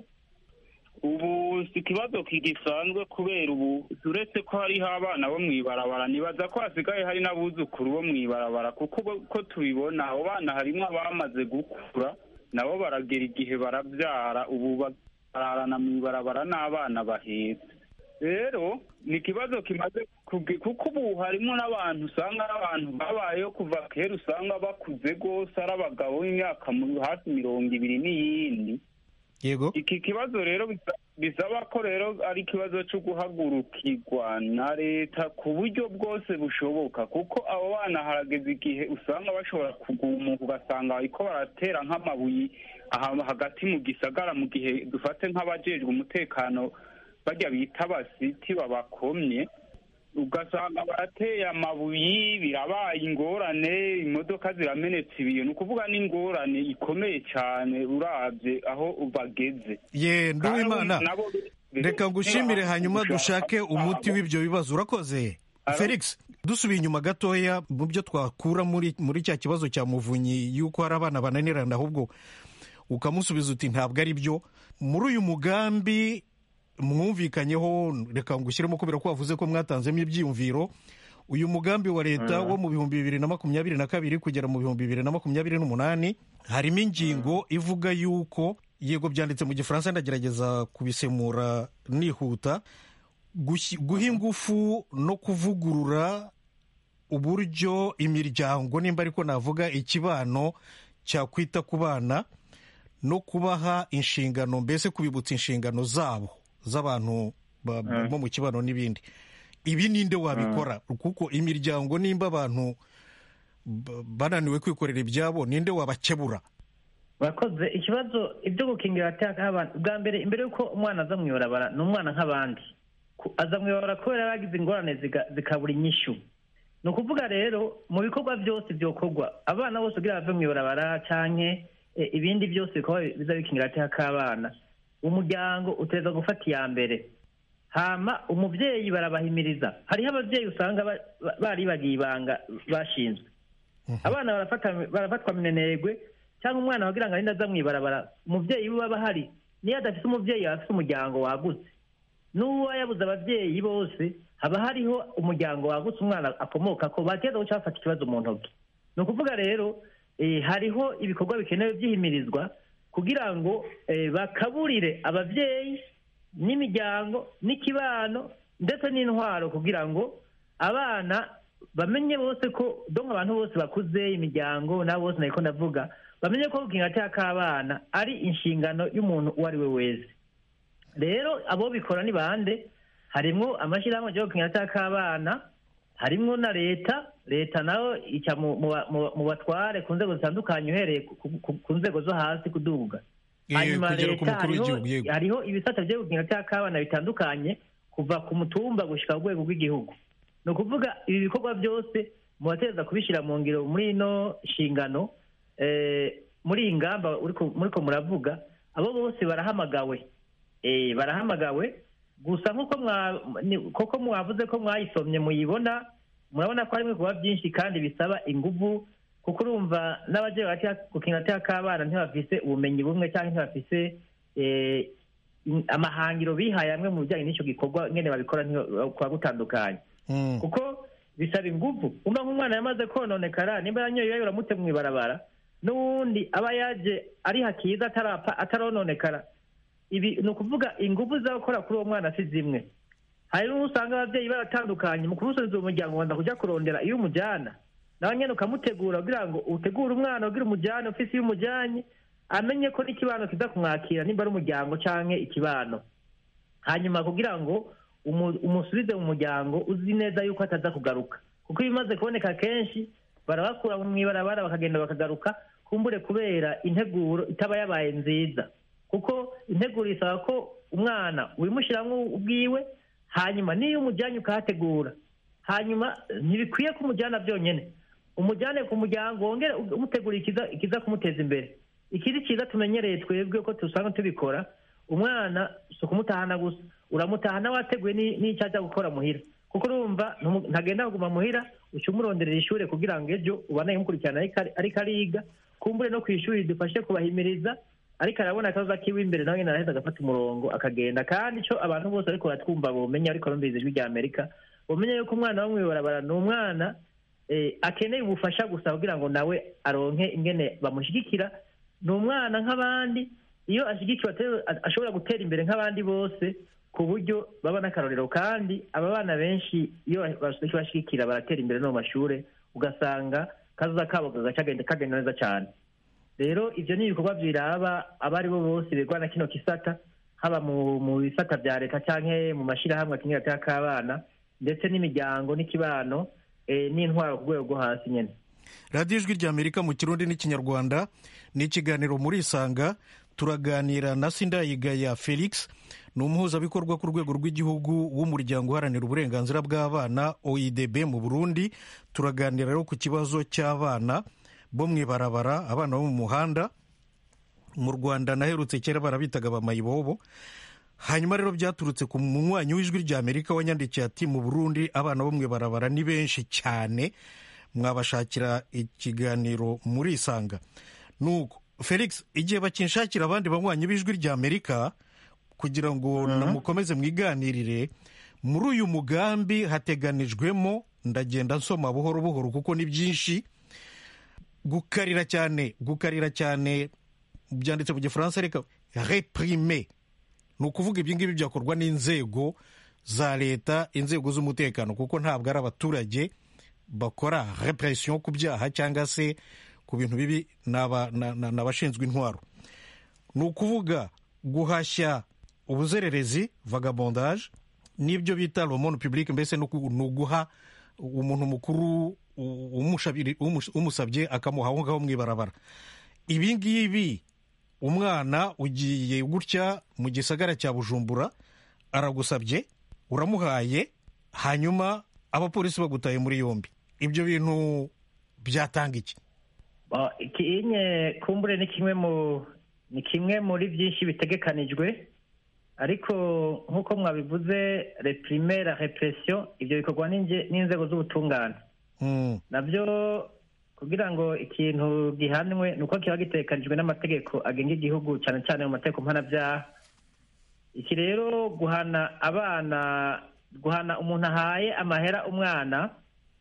ubu si ikibazo kigisanzwe kubera ubu uretse ko hariho abana bo mw'ibarabara nibaza ko hasigaye hari n'abuzukuru bo mw'ibarabara kuko ubu ko tubibona abo bana harimwo abamaze gukura nabo baragera igihe barabyara ubu bararana mw'ibarabara n'abana bahetse rero ni ikibazo kimaze kugi- kuko ubu harimo n'abantu usanga ari abantu babayeho kuva kera usanga bakuze rwose ari abagabo b'imyaka mu- hafi mirongo ibiri n'iyindi yego iki kibazo rero bisa- bisaba ko rero ari ikibazo cyo guhagurukirwa na leta ku buryo bwose bushoboka kuko abo bana harageze igihe usanga bashobora kugumuka ugasanga bariko baratera nk'amabuye aha hagati mu gisagara mu gihe dufate nk'abajejwe umutekano barya bita abasiti babakomye ugasanga barateye amabuye birabaye ingorane imodoka ziramenetse ibiyo ni ukuvuga n'ingorane ikomeye cyane urabye aho bageze ye nduwimana Kandi nabo- reka ngushimire hanyuma dushake umuti w'ibyo bibazo urakoze Alo? felix dusubiye inyuma gatoya mu byo twakura muri muri cya kibazo cya muvunyi y'uko hari abana bananirana ahubwo ukamusubiza uti ntabwo ari byo muri uyu mugambi mwumvikanyeho reka ngushyiremo kubera ko wavuze ko mwatanzemo ibyiyumviro uyu mugambi wa leta wo mu bihumbi bibiri na makumyabiri na kabiri kugera mu bihumbi bibiri na makumyabiri n'umunani harimo ingingo ivuga yuko yego byanditse mu gifaransa ndagerageza kubisemura nihuta gushyi- guha ingufu no kuvugurura uburyo imiryango nimba ariko navuga ikibano cyakwita ku bana no kubaha inshingano mbese kubibutsa inshingano zabo z'abantu ba- bo mu kibano n'ibindi ibi ninde wabikora kuko imiryango nimba abantu ba- bananiwe kwikorera ibyabo ninde wabakebura bakoze ikibazo ibyo gukingira abateka abantu bwa mbere imbere y'uko umwana aza mu ibarabara ni umwana nk'abandi Ku- aza mu ibarabara kubera yagize ingorane ziga- zikabura inyishu ni ukuvuga rero mu bikorwa byose byokorwa abana bose kugira bave mu ibarabara canke eh, ibindi byose bikorwa biza bikingira agateka k'abana umuryango utegereza gufata iya mbere hama umubyeyi barabahimiriza hariho ababyeyi usanga ba- ba- baribagiye ibanga bashinzwe abana barafata- barafatwa minenegwe cyangwa umwana wagira ngo arinde aza mu ibarabara umubyeyi we aba ahari niyo adafite umubyeyi aba afite umuryango wagutse n'uwo yabuze ababyeyi bose haba hariho umuryango wagutse umwana akomoka ko bateza guca bafata ikibazo mu ntoki ni ukuvuga rero eh, hariho ibikorwa bikenewe byihimirizwa kugira ngo eh, bakaburire ababyeyi n'imiryango n'ikibano ndetse n'intwaro kugira ngo abana bamenye bose ko donka abantu bose bakuze imiryango nabo bose nariko ndavuga bamenye ko gukinga k'abana ari inshingano y'umuntu uwo ari we wese rero abo bikora ni bande harimwo amashyirahamwe yo gukinga k'abana harimwo na leta leta nayo ica mu- mu ba- mu- mu batware ku nzego zitandukanye uhereye ku- ku- ku nzego zo hasi kuduga Eh, hanyuma kugera ku leta mukuru hariho w'igihugu, yego. hariho ibisata byo gukinga k'abana bitandukanye kuva ku mutumba gushika ku rwego rw'igihugu ni ukuvuga ibi bikorwa byose mubateza kubishyira mu ngiro muri ino nshingano eh, muri iyi ngamba uriko- muriko muravuga abo bose barahamagawe Eh, barahamagawe gusa nk'uko mwa- ni- koko mwavuze ko mwayisomye muyibona murabona ko harimo ibikorwa byinshi kandi bisaba inguvu kuko urumva n'abagiye gukinga agateka k'abana ntibafise ubumenyi bumwe cyangwa ntibafise eh, in- amahangiro bihaye amwe mu bijyanye n'icyo gikorwa nyine babikora kuba gutandukanye Mm. kuko bisaba ingufu umva nk'umwana yamaze kononekara nimba yanyoye yayo uramute mu ibarabara n'uwundi aba yaje ari hakiza atarapfa atarononekara ibi ni ukuvuga ingufu z'abakora kuri uwo mwana si zimwe hari n'uwo usanga ababyeyi baratandukanye mu kumusubiza uwo muryango wanda kujya kurondera iyo umujyana nawe nyine ukamutegura kugira ngo utegure umwana ugira umujyane ufise iyo umujyanye amenye ko n'ikibano kiza kumwakira nimba ari umuryango canke ikibano hanyuma kugira ngo umu- umusubize mu muryango uzi neza yuko ataza kugaruka kuko ibimaze kuboneka kenshi barabakura mu ibarabara bakagenda bakagaruka kumbure kubera integuro itaba yabaye nziza kuko integuro isaba ko umwana ubimushyiramo ubwiwe hanyuma n'iyo umujyanye ukahategura hanyuma ntibikwiye ko umujyana byonyine umujyane ku muryango wongere umutegura ikiza ikiza kumuteza imbere ikiri cyiza tumenyereye twebwe ko dusanga tubikora umwana si ukumutahana gusa uramutahana wateguye ni- n'icyo ajya gukora muhira kuko urumva ntumu- ntagenda kuguma muhira uca umuronderera ishuri kugira ngo ejo ubane umukurikirana ariko ari- ariko ariga kumbure no ku ishuri dufashe kubahimiriza ariko arabona akaza kiwe imbere nawe nyine araheza agafata umurongo akagenda kandi icyo abantu bose ariko baratwumva bomenya ariko bumviriza ijwi rya amerika bomenya yuko umwana wo mw'ibarabara ni umwana eh, akeneye ubufasha gusa kugira ngo nawe aronke ingene bamushyigikira ni umwana nk'abandi iyo ashyigikiwe ate- ashobora gutera imbere nk'abandi bose ku buryo baba n'akarorero kandi aba bana benshi iyo bashyigikira baratera imbere no mu mashuri ugasanga kazoza kabo kagaca kagenda kagenda neza cyane rero ibyo ni ibikorwa biraba abo ari bo bose bigwa na kino kisata haba mu mu bisata bya leta cyangwa mu mashyirahamwe akinira ataka k'abana ndetse n'imiryango n'ikibano eh, n'intwaro ku rwego rwo hasi nyine radiyo ijwi ry'amerika mu kirundi n'ikinyarwanda ni ikiganiro muri isanga turaganira na sindayigaya felix ni umuhuzabikorwa ku rwego rw'igihugu w'umuryango uharanira uburenganzira bw'abana oidb mu burundi turaganira rero ku kibazo cy'abana bo mu ibarabara abana bo mu muhanda mu rwanda naherutse kera barabitaga bamayibobo hanyuma rero byaturutse ku munywanyi w'ijwi ry'amerika wanyandikiye ati mu burundi abana bo mu ibarabara ni benshi cyane mwabashakira ikiganiro muri isanga nuko felix igihe bakinshakira abandi banywanyi b'ijwi ry'amerika kugira ngo namukomeze mwiganirire muri uyu mugambi hateganijwemo ndagenda nsoma buhoro buhoro kuko ni byinshi gukarira cyane gukarira cyane byanditse mu gifaransa reka reprime ni ukuvuga ibyo ngibyo byakorwa n'inzego za leta inzego z'umutekano kuko ntabwo ari abaturage bakora repression ku byaha cyangwa se ku bintu bibi ni aba- na- na- ni abashinzwe intwaro ni ukuvuga guhashya ubuzererezi vagabondage n'ibyo bita romone public mbese ni uku- ni uguha umuntu mukuru u- umushabiri- umus- umusabye akamuha aho ngaho mu ibarabara ibi ngibi umwana ugiye gutya mu gisagara cya bujumbura aragusabye uramuhaye hanyuma abapolisi bagutaye muri yombi ibyo bintu byatanga iki Ba- ikinye kumbure ni kimwe mu ni kimwe muri byinshi bitegekanijwe ariko nk'uko mwabivuze reprime la repression ibyo bikorwa n'inge- n'inzego z'ubutungane Mm, nabyo kugira ngo ikintu gihanwe ni uko kiba gitekanijwe n'amategeko agenga igihugu cyane cyane mu mategeko mpanabyaha iki rero guhana abana guhana umuntu ahaye amahera umwana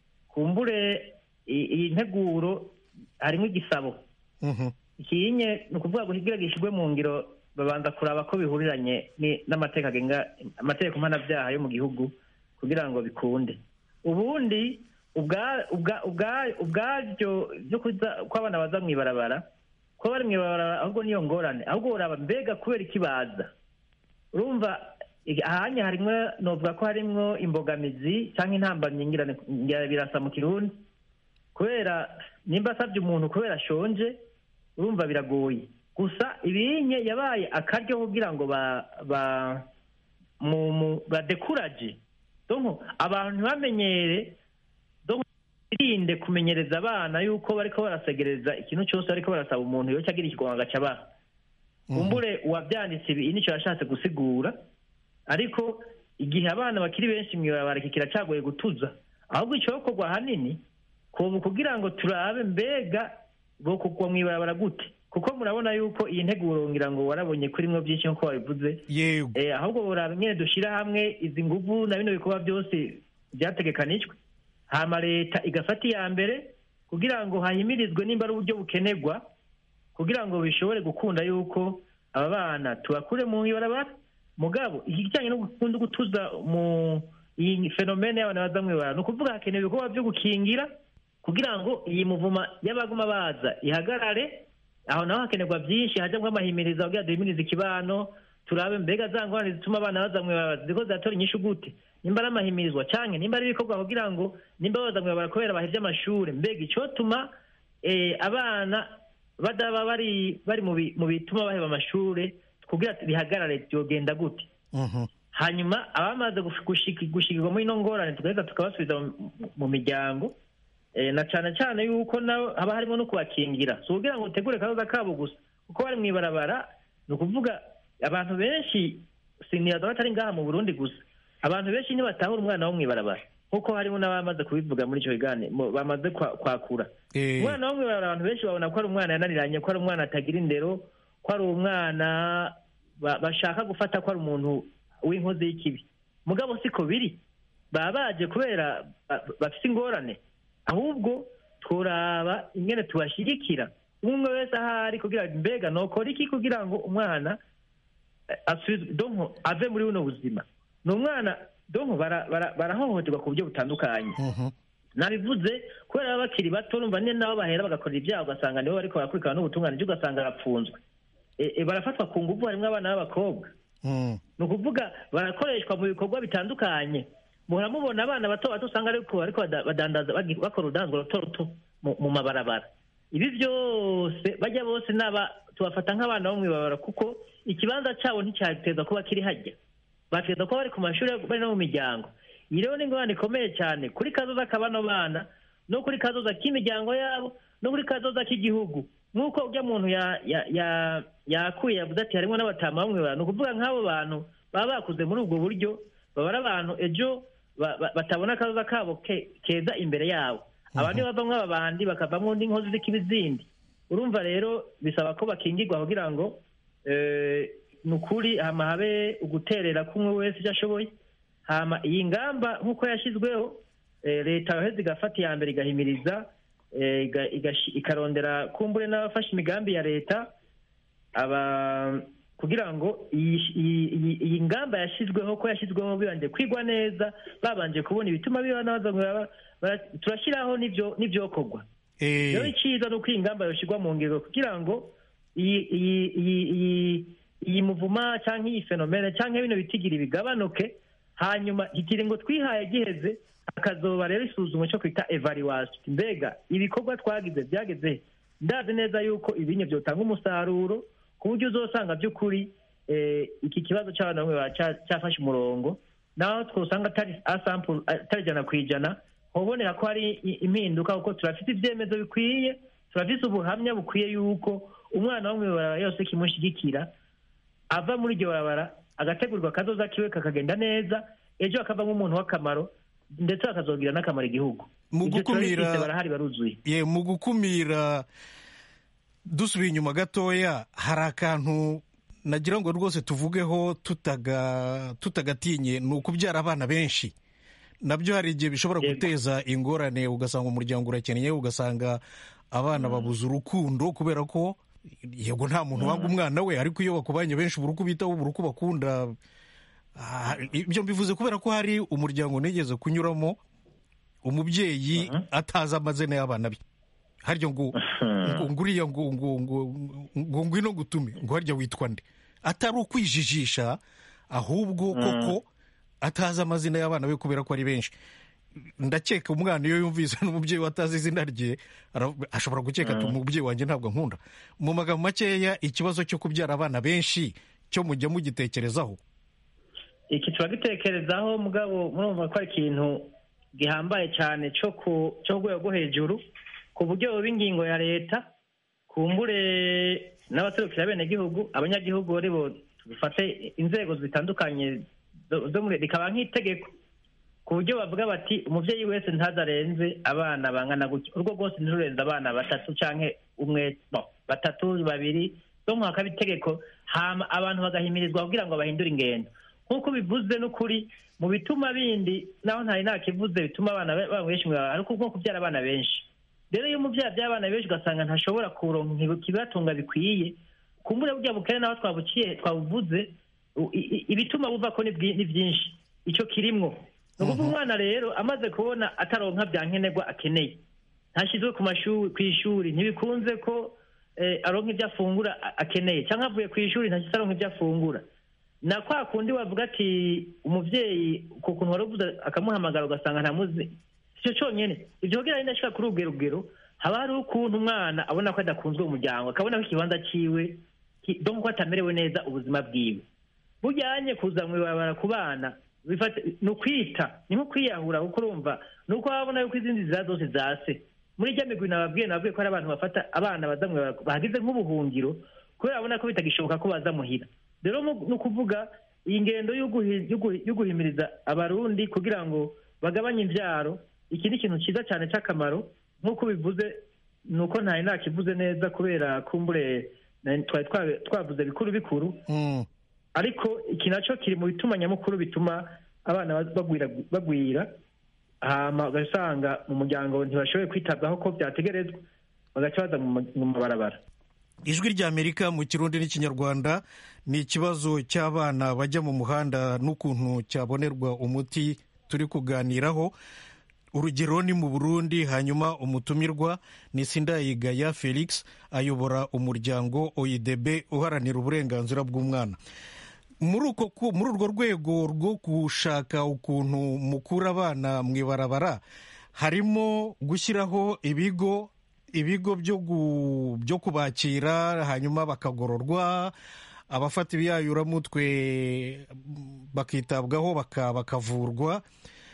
kumbure i- iyi nteguro harimo igisabo mhm, ikinye ni ukuvuga ngo kugira gishyirwe mu ngiro babanza kuraba ko bihuriranye ni- n'amategeko agenga amategeko mpanabyaha yo mu gihugu kugira ngo bikunde ubundi ubwa- ubwa- ubwa- ubwabyo byo kuza ko abana baza mu ibarabara ko bari mu ibarabara ahubwo niyo ngorane ahubwo uraba mbega kubera iki baza urumva ig- ahanye harimwo novuga ko harimwo imbogamizi cyangwa intambamyi ngira ngira birasa mu kirundi kubera nimba asabye umuntu kubera ashonje urumva biragoye gusa ibinye yabaye akaryo kugira ngo ba ba mu mu badekuraje donc abantu ntibamenyere donc birinde kumenyereza abana yuko bariko barasegereza ikintu cyose bariko barasaba umuntu yoca agira ikigonga agaca abaha kumbure uwabyanditse ibi nicyo yashatse gusigura ariko igihe abana bakiri benshi mu ibarabara iki kiracagoye gutuza ahubwo icyokorwa ahanini kubu kugira ngo turabe mbega bo kugwa mu ibarabara gute kuko murabona yuko iyi nteguro ngira ngo warabonye kurimwo byinshi nk'uko wabivuze yego Eh, ahubwo buraba nyine dushyira hamwe izi nguvu na bino bikorwa byose byategekanijwe hama leta igafata iya mbere kugira ngo hahimirizwe nimba ari uburyo bukenerwa kugira ngo bishobore gukunda yuko aba bana tubakure mu ibarabara mugabo ikijyanye no gukunda gutuza mu iyi fenomene y'abana baza mu ibarabara ni ukuvuga hakenewe ibikorwa byo gukingira kugira ngo iyi muvuma y'abaguma baza ihagarare aho naho hakenerwa byinshi hajyamo amahimiriza kugira duhimirize ikibano turabe mbega za ngorane zituma abana baza mu ibarabara ziriko ziratora inyishu gute nimba ari amahimirizwa canke nimba ari ibikorwa kugira ngo nimba baza mu ibarabara kubera bahevye amashure mbega icotuma eh, abana badaba bari bari mu bi- mu bituma baheba amashure kugira bihagarare byogenda gute mhm, hanyuma abamaze gush- gushiki- gushikirwa muri ino ngorane tugaheza tukabasubiza mu- mu miryango Eh, na cyane cyane yuko nabo haba harimo no kubakingira si ukugira ngo utegure akazoza kabo gusa kuko bari mu ibarabara ni ukuvuga abantu benshi siniyaza batari ngaha mu burundi gusa abantu benshi ntibatahura umwana wo mu ibarabara nk'uko harimo n'abamaze kubivuga muri icyo kiganiro mu- bamaze kwa- kwakura Eh, umwana wo mwibara abantu benshi babona ko ari umwana yananiranye ko ari umwana atagira indero ko ari umwana ba- bashaka gufata ko ari umuntu w'inkozi y'ikibi mugabo siko biri baba baje kubera ba- bafite ingorane ahubwo turaba ingene tubashyigikira umwe wese ahari kugira ngo mbega nokora iki kugira ngo umwana eh, asubizwe donko ave muri buno buzima ni umwana donko bara- bara- barahohoterwa ku buryo butandukanye mhm. nabivuze kubera baba bakiri bato numva ne nabo bahera bagakorera ibyaha ugasanga nibo bariko barakurikirana n'ubutungane byo ugasanga arapfunzwe E- e, barafatwa ku nguvu harimo abana b'abakobwa Mm. ni ukuvuga barakoreshwa mu bikorwa bitandukanye muhora mubona abana bato bato usanga ariko ariko bada- badandaza bagi- bakora urudanzwa ruto ruto mu- mu mabarabara ibi byose bajya bose naba tubafata nk'abana bo mw'ibarabara kuko ikibanza cyabo nticyateza kuba kiri hajya bateza kuba bari ku mashuri bari no mu miryango iyi rero ni ingorane ikomeye cyane kuri kazoza k'abano bana no kuri kazoza k'imiryango yabo no kuri kazoza k'igihugu nk'uko ujya muntu ya- ya- ya- yakuye yavuze ati harimo n'abatama bamwe bantu ni ukuvuga nk'abo bantu baba bakuze muri ubwo buryo baba ari abantu ejo ba- ba- batabona akazoza kabo ke- keza imbere yabo abandi bavamo ababandi bakavamo n'inkozi z'ikibi zindi urumva rero bisaba ko bakingirwa kugira ngo eh, ni ukuri hama habe uguterera k'umwe wese icyo ashoboye hama iyi ngamba nk'uko yashyizweho eh, leta yoheza igafata iya mbere igahimiriza eh, iga- igashi- ikarondera kumbure n'abafashe imigambi ya leta aba kugira ngo iyi iyi- iyi- iyi ngamba yashyizweho ko yashyizweho bibanje kwigwa neza babanje kubona ibituma biba nabaza ngo bara- bara- turashyiraho n'ibyo n'ibyokorwa Eh, rero icyiza ni uko iyi ngamba yashyirwa mu ngiro kugira ngo iyi iyi iyi iyi iyi muvuma cyangwa iyi fenomene cyangwa bino bitigiri bigabanuke hanyuma ikiringo twihaye giheze hakazoba rero isuzumwa cyo kwita evaluation mbega ibikorwa twagize byageze he? ndazi neza yuko ibinye byotanga umusaruro ku buryo uzosanga by'ukuri eh, iki kibazo cy'abana bamwe ba- cya- cyafashe umurongo naho twosanga atari asample atari ijana ku ijana hobonera ko hari i- impinduka kuko turafite ibyemezo bikwiye turafite ubuhamya bukwiye yuko umwana wo mw'ibarabara yose kimushyigikira ava muri iryo barabara agategurirwa akazoza kiwe kakagenda neza ejo akavamo umuntu w'akamaro ndetse akazogira n'akamaro igihugu Mu Ibyo gukumira- turabifite, barahari baruzuye ye mu gukumira dusubiye inyuma gatoya hari akantu nagira ngo rwose tuvugeho tutaga tutagatinye ni ukubyara abana benshi nabyo hari igihe bishobora Yego. guteza ingorane ugasanga umuryango urakennye ugasanga abana babuze urukundo kubera ko yego nta muntu wanga umwana we ariko iyo bakubanye benshi ubura uko ubitaho ubura uko bakunda Ah, ibyo mbivuze kubera ko hari umuryango nigeze kunyuramo umubyeyi atazi amazina y'abana be harya ngo ngo nguriya ngo ngo ngo ngo ngwino gutume ngo harya witwa nde atari ukwijijisha ahubwo koko atazi amazina y'abana be kubera ko ari benshi ndakeka umwana iyo yumvise n'umubyeyi we atazi izina rye ara- ashobora gukeka ati umubyeyi wanjye ntabwo ankunda mu magambo makeya ikibazo cyo kubyara abana benshi cyo mujya mugitekerezaho iki turagitekerezaho mugabo murumva ko ari ikintu gihambaye cyane cyo ku cyo ku rwego rwo hejuru ku buryo buba ingingo ya leta kumbure n'abaserukira bene gihugu abanyagihugu ari bo dufate inzego zitandukanye zo zo muri rikaba nk'itegeko ku buryo bavuga bati umubyeyi wese ntazarenze abana bangana gutya urwo rwose ntirurenze abana batatu cyangwa umwe no batatu babiri zo mu hakaba itegeko hama abantu bagahimirizwa kugira ngo bahindure ingendo nk'uko bivuze n'ukuri mu bituma bindi naho ntari nakivuze bituma abana be- baba benshi mu ibarabara, ariko nko kubyara abana benshi rero iyo umubyeyi abyaye abana benshi ugasanga ntashobora kuronka ikibatunga bikwiye kumbure burya bukene naho twabuciye twabuvuze u- i- i- ibituma buva ko ni bwi- ni byinshi icyo kirimwo ni ukuvuga umwana rero amaze kubona ataronka bya nkenerwa akeneye ntashyizwe ku mashuri ku ishuri ntibikunze ko eh, aronka ibyo afungura a- akeneye cyangwa avuye ku ishuri ntashyize aronka ibyo afungura na kwa kundi wavuga ati umubyeyi ku kuntu wari uvuze akamuhamagara ugasanga ntamuzi icyo cyonyine ibyo kugira ngo ndashika kuri ubwo rugero haba hari ukuntu umwana abona ko adakunzwe mu muryango akabona ko ikibanza cyiwe ki- donc ko atamerewe neza ubuzima bwiwe bujyanye kuza mu ibarabara ku bana bifata- ni ukwita ni nko kwiyahura kuko urumva ni uko wabona yuko izindi nzira zose zase muri rya migwi nababwiye nababwiye ko hari abantu bafata abana baza mu ibarabara bahagize nk'ubuhungiro kubera babona ko bitagishoboka ko baza muhira rero mu- ni ukuvuga iyi ngendo yo guhi- yo guhi- yo guhimiriza abarundi kugira ngo bagabanye imbyaro iki ni ikintu cyiza cyane cy'akamaro nk'uko bivuze ni uko ntari nakivuze neza kubera kumbure na- twari twa- twavuze bikuru bikuru Mm. ariko iki nacyo kiri mu bituma nyamukuru bituma abana ba- bagwira bagwira hama ugasanga mu muryango ntibashoboye kwitabwaho ko byategerezwa bagaca baza mu ma- mu mabarabara ijwi ry'amerika mu kirundi n'ikinyarwanda ni ikibazo cy'abana bajya mu muhanda n'ukuntu cyabonerwa umuti turi kuganiraho urugero ni mu burundi hanyuma umutumirwa ni sindayigaya felix ayobora umuryango oidb uharanira uburenganzira bw'umwana muri uko ku- muri urwo rwego rwo gushaka ukuntu mukura abana mu ibarabara harimo gushyiraho ibigo ibigo byo gu- byo kubakira hanyuma bakagororwa abafata ibiyayuramutwe bakitabwaho baka- bakavurwa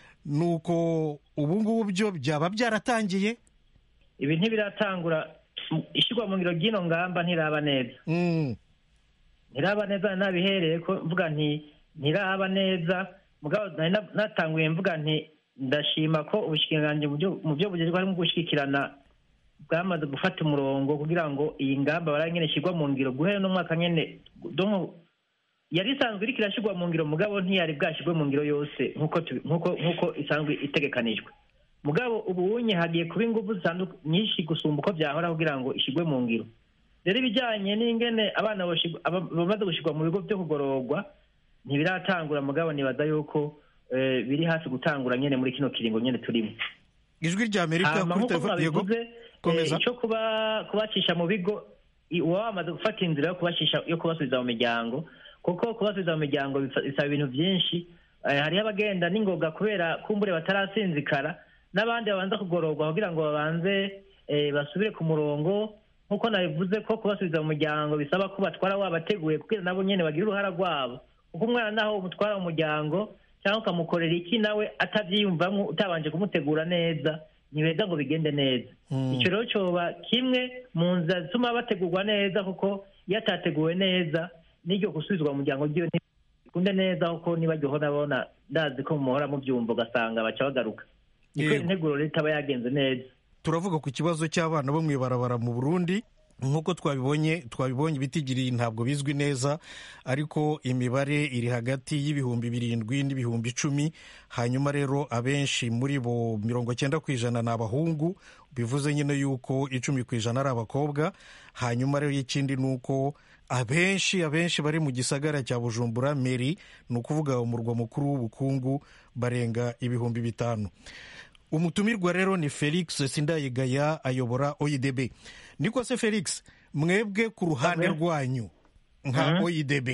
nuko ubu ngubu byo byaba byaratangiye ibi ntibiratangura ishyirwa mu ngiro ry'ino ngamba ntiraba neza Mm, ntiraba neza nabihereye ko mvuga nti ntiraba neza mugabo nari na- natanguye mvuga nti ndashima ko ubushikiranganji mu byo- mu byo bugezweho harimo gushyigikirana bwamaze gufata umurongo kugira ngo iyi ngamba baraye nyene ishyirwa mu ngiro guhera no mwaka nyene donc yari isanzwe iriko irashyirwa mu ngiro mugabo ntiyari bwashyirwe mu ngiro yose nk'uko tubi- nk'uko nk'uko isanzwe itegekanijwe mugabo ubu unye hagiye kuba ingufu zitandu- nyinshi gusumba uko byahora kugira ngo ishyirwe mu ngiro rero ibijyanye n'ingene abana boshigwa- aba- bamaze gushyirwa mu bigo byo kugororwa ntibiratangura mugabo nibaza yuko eh, biri hafi gutangura nyene muri kino kiringo nyene turimo ijwi ry'amerika hama kuri nk'uko telefone yego mwabivuze komeza. eh, icyo kuba kubacisha mu bigo i- uba wamaze gufata inzira yo kubacisha yo kubasubiza mu miryango kuko kubasubiza mu miryango bisa- bisaba ibintu byinshi Eh, hariho abagenda n'ingoga kubera kumbure batarasinzikara n'abandi babanza kugororwa kugira ngo babanze eh, basubire ku murongo nk'uko nabivuze ko kubasubiza mu muryango bisaba ko batwara wabateguye kugira nabo nyene bagire uruhara rwabo kuko umwana naho umutwara mu muryango cyangwa ukamukorera iki nawe atabyiyumvamo utabanje kumutegura neza ntibeza ngo bigende neza Mm. icyo rero cyoba kimwe mu nzira zituma bategurwa neza kuko iyo atateguwe neza n'iryo gusubizwa mu muryango ryiwe ntibikunde neza kuko nibajyaho nabona ndazi ko muhora mubyumva ugasanga baca bagaruka ni kubera Yego. integuro rero itaba yagenze neza turavuga ku kibazo cy'abana bo mu ibarabara mu burundi nk'uko twabibonye twabibonye ibitigiri ntabwo bizwi neza ariko imibare iri hagati y'ibihumbi birindwi n'ibihumbi icumi hanyuma rero abenshi muri bo mirongo cyenda ku ijana ni abahungu bivuze nyine yuko icumi ku ijana ari abakobwa hanyuma rero ikindi ni uko abenshi abenshi bari mu gisagara cya bujumbura meri ni ukuvuga umurwa mukuru w'ubukungu barenga ibihumbi bitanu umutumirwa rero ni felix sindayigaya ayobora oidb niko se felix mwebwe ku ruhande Abe. rwanyu nka Mhm. oidb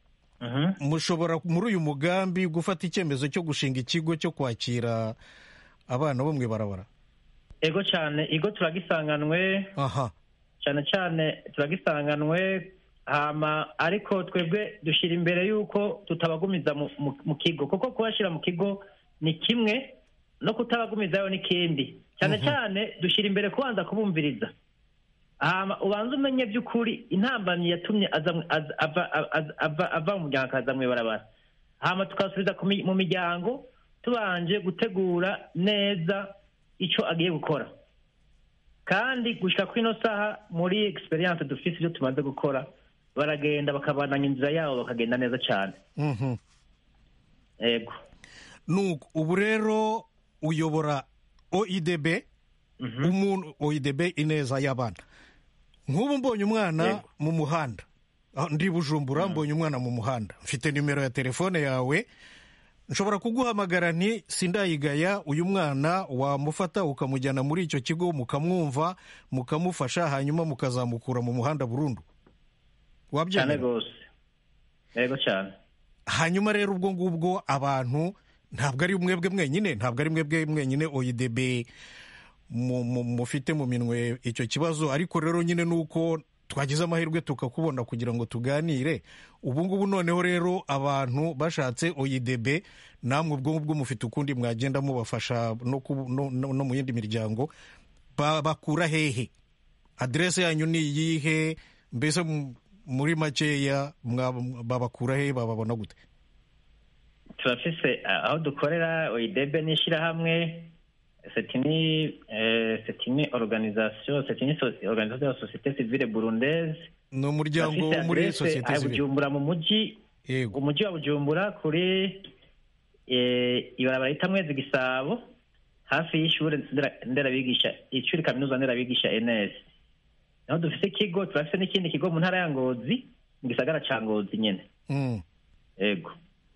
Mhm. mushobora muri uyu mugambi gufata icyemezo cyo gushinga ikigo cyo kwakira abana bo mu ibarabara ego cyane igo turagisanganwe aha cyane cyane turagisanganwe hama ariko twebwe dushyira imbere y'uko tutabagumiza mu, mu, mu kigo kuko kubashyira mu kigo ni kimwe no kutabagumizayo n'ikindi cyane cyane dushyira imbere kubanza kubumviriza hama ubanza umenye by'ukuri intambamyi yatumye aza mu- aza- ava aza- ava- ava mu muryango akaza mu ibarabara hama tukasubiza ku mi- mu miryango tubanje gutegura neza icyo agiye gukora kandi gushyira kuri ino saha muri experience dufite ibyo tumaze gukora baragenda bakabananya inzira yabo bakagenda neza cyane Mhm. yego nuko ubu rero uyobora oidb umuntu oidb ineza y'abana nk'ubu mbonye umwana Yego. mu muhanda Ah, ndi bujumbura mbonye umwana mu muhanda mfite nimero ya telefone yawe nshobora kuguhamagara nti sindayigaya uyu mwana wamufata ukamujyana muri icyo kigo mukamwumva mukamufasha hanyuma mukazamukura mu muhanda burundu cyane wabyemera rwose yego cyane hanyuma rero ubwo ngubwo abantu ntabwo ari mwebwe mwenyine ntabwo ari mwebwe mwenyine oyidebe mu- mu- mufite mu minwe icyo kibazo ariko rero nyine ni uko twagize amahirwe tukakubona kugira ngo tuganire ubu ngubu noneho rero abantu bashatse oyidebe namwe ubwo ngubwo mufite ukundi mwagenda mubafasha no, ku- no, no, no mu yindi miryango Ba- bakura hehe aderese yanyu ni iyihe mbese mu- muri makeya mwa- babakura hehe bababona gute turafise aho dukorera oidebe n'ishyirahamwe c'est une euh, c'est une organisation c'est une soci- organisation de la société civile burundaise ni umuryango wo muri adresse sosiyete a sivile bujumbura mu mujyi yego umujyi wa bujumbura kuri eh, ibarabara rita mwezi gisabo hafi y'ishuri ndera- nderabigisha ishuri kaminuza nderabigisha ns naho dufise ikigo turafise n'ikindi kigo mu ntara ya ngozi mu gisagara ca ngozi nyene Mm. yego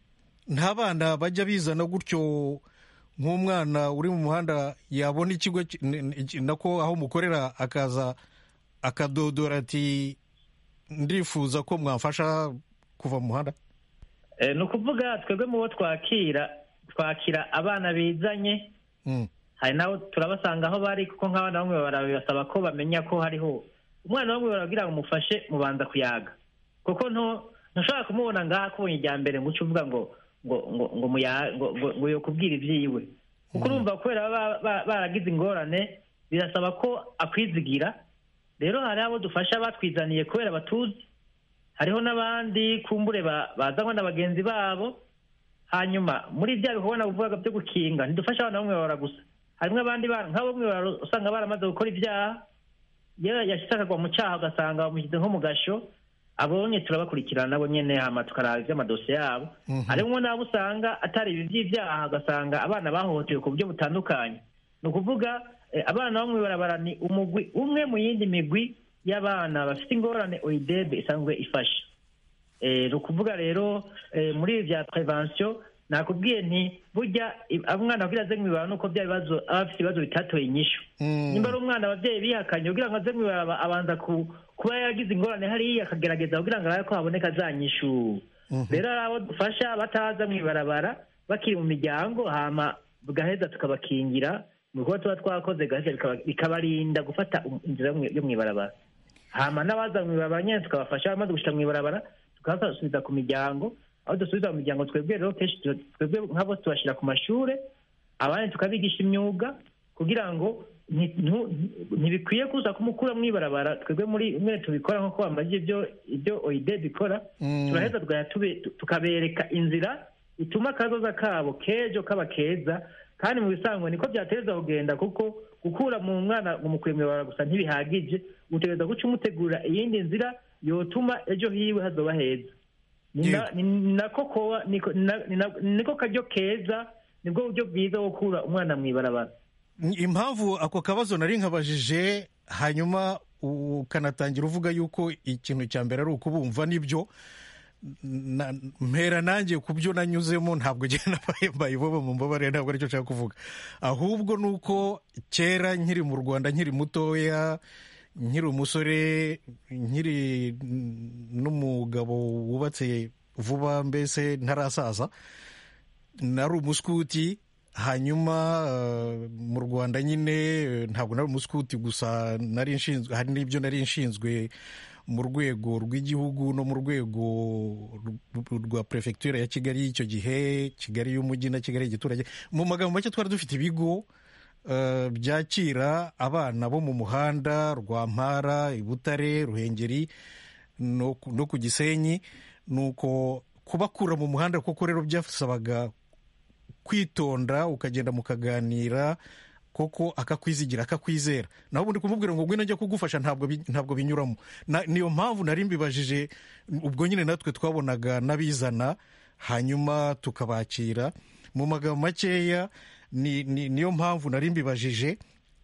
nta bana bajya bizana gutyo nk'umwana uri mu muhanda yabona ikigo ki- n- n- nako aho mukorera akaza akadodora ati ndifuza ko mwamfasha kuva mu muhanda Eh, ni ukuvuga twebwe mu bo twakira twakira abana bizanye Mm. hari nabo turabasanga aho bari kuko nk'abana bamwe barabasaba ko bamenya ko hariho umwana bamwe barabwira ngo umufashe mubanza kuyaga kuko nto ntushobora kumubona ngaha akubonye ijya mbere ngo uce uvuga ngo ngo ngo ngo muya- ngo ngo ngo yokubwira ibyiwe kuko urumva kubera baba ba- baragize ingorane birasaba ko akwizigira rero hari abo dufasha batwizaniye kubera batuzi hariho n'abandi kumbure ba- bazanwa na bagenzi babo hanyuma muri bya bikorwa bivuga byo gukinga ntidufasha abana bamwe babara gusa harimo abandi bana nk'abo bamwe bara- usanga baramaze gukora ibyaha iyo yashyize akagwa mu cyaha ugasanga bamushyize nko mu gasho abonye turabakurikirana nabo nyene hama tukaraba ivy'amadosiye yabo Mhm. harimo n'abo usanga atari ibi by'ibyaha ugasanga abana bahohotewe ku buryo butandukanye ni ukuvuga eh, abana bamwe barabara ni umugwi umwe mu yindi migwi y'abana bafite ingorane oidebe isanzwe ifasha Eh, ni ukuvuga rero eh, muri ibi bya prevention nakubwiye nti burya i- umwana kugira aze mwibara nuko bya bibazo aba afite ibibazo bitatoye inyishu Mm. nimba ari umwana ababyeyi bihakanye kugira ngo aze mwibara abanza ku- kuba yagize ingorane hariya akagerageza kugira ngo arabe ko haboneka za nyishu Mhm. rero hari abo dufasha bataza mw'ibarabara bakiri mu miryango hama bugaheza tukabakingira mu bikorwa tuba twakoze gaheza bikaba- bikabarinda gufata um- inzira yo mwi- yo mw'ibarabara hama n'abaza mw'ibarabara nyine tukabafasha bamaze gushika mw'ibarabara tukabasubiza ku miryango aho dusubiza mu miryango twebwe rero kenshi tu- twebwe nk'abo tubashyira ku mashure abandi tukabigisha imyuga kugira ngo nti- ntu- ntibikwiye kuza kumukura mw'ibarabara twebwe muri mwene tubikora nk'uko bamaze ibyo ibyo oide bikora Mm. turaheza tugahita tube- tu- tukabereka inzira ituma akazoza kabo kejo kaba keza kandi mu bisanzwe niko byateza kugenda kuko gukura mu mwana ngo mukuye mw'ibarabara gusa ntibihagije utegereza guca umutegurira iyindi nzira yotuma ejo hiwe hazoba heza ni na- Yego. ni nako koba niko na- ni na- niko karyo keza nibwo buryo bwiza bwo gukura umwana mw'ibarabara impamvu ako kabazo nari nkabajije hanyuma ukanatangira uvuga yuko ikintu cya mbere ari ukubumva nibyo na- mpera nanjye ku byo nanyuzemo ntabwo njye nabaye mbayibobo mu mbabare ntabwo aricyo nshaka kuvuga ahubwo ni uko kera nkiri mu rwanda nkiri mutoya nkiri umusore nkiri n'umugabo wubatse vuba mbese ntarasaza nari umuskuti hanyuma eh, mu rwanda nyine eh, ntabwo nari umuskuti gusa nari nshinzwe hari n'ibyo nari nshinzwe mu rwego rw'igihugu no mu rwego rw- rwa perefegitura ya kigali y'icyo gihe kigali y'umujyi na kigali y'igiturage mu magambo make twari dufite ibigo eh, byakira abana bo mu muhanda rwampara i butare ruhengeri no ku- no ku gisenyi nuko kubakura mu muhanda kuko rero byasabaga kwitonda ukagenda mukaganira koko akakwizigira akakwizera naho ubundi kumubwira ngo ngwino njya kugufasha ntabwo bi- ntabwo binyuramo Na- niyo mpamvu nari mbibajije ubwo nyine natwe twabonaga n'abizana hanyuma tukabakira mu magambo makeya ni, ni, niyo mpamvu nari mbibajije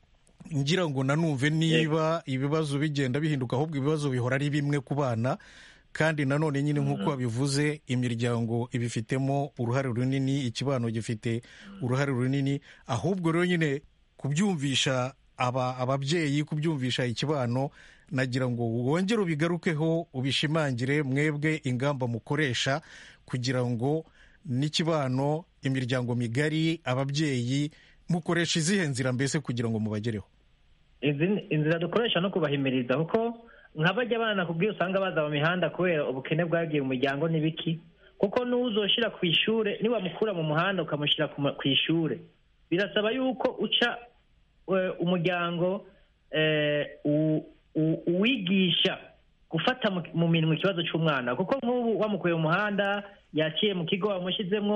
ngira ngo nanumve niba ibibazo bigenda bihinduka ahubwo ibibazo bihora ari bimwe ku bana kandi nanone nyine nk'uko wabivuze imiryango ibifitemo uruhare runini ikibano gifite uruhare runini ahubwo rero nyine kubyumvisha aba ababyeyi kubyumvisha ikibano nagira ngo wongere ubigarukeho ubishimangire mwebwe ingamba mukoresha kugira ngo n'ikibano imiryango migari ababyeyi mukoresha izihe nzira mbese kugira ngo mubagereho izi ni- inzira dukoresha no kubahimiriza kuko nk'abajya abana kubwiyo usanga baza mu mihanda kubera ubukene bwagiye mu miryango n'ibiki kuko n'uzoshira ku ishure niwamukura mu muhanda ukamushyira ku ma- ku ishure birasaba yuko uca eh, umuryango eh, u- u- uwigisha gufata mu- mu minwe ikibazo cy'umwana kuko nk'ubu wamukuye mu muhanda yaciye mu kigo wamushyizemo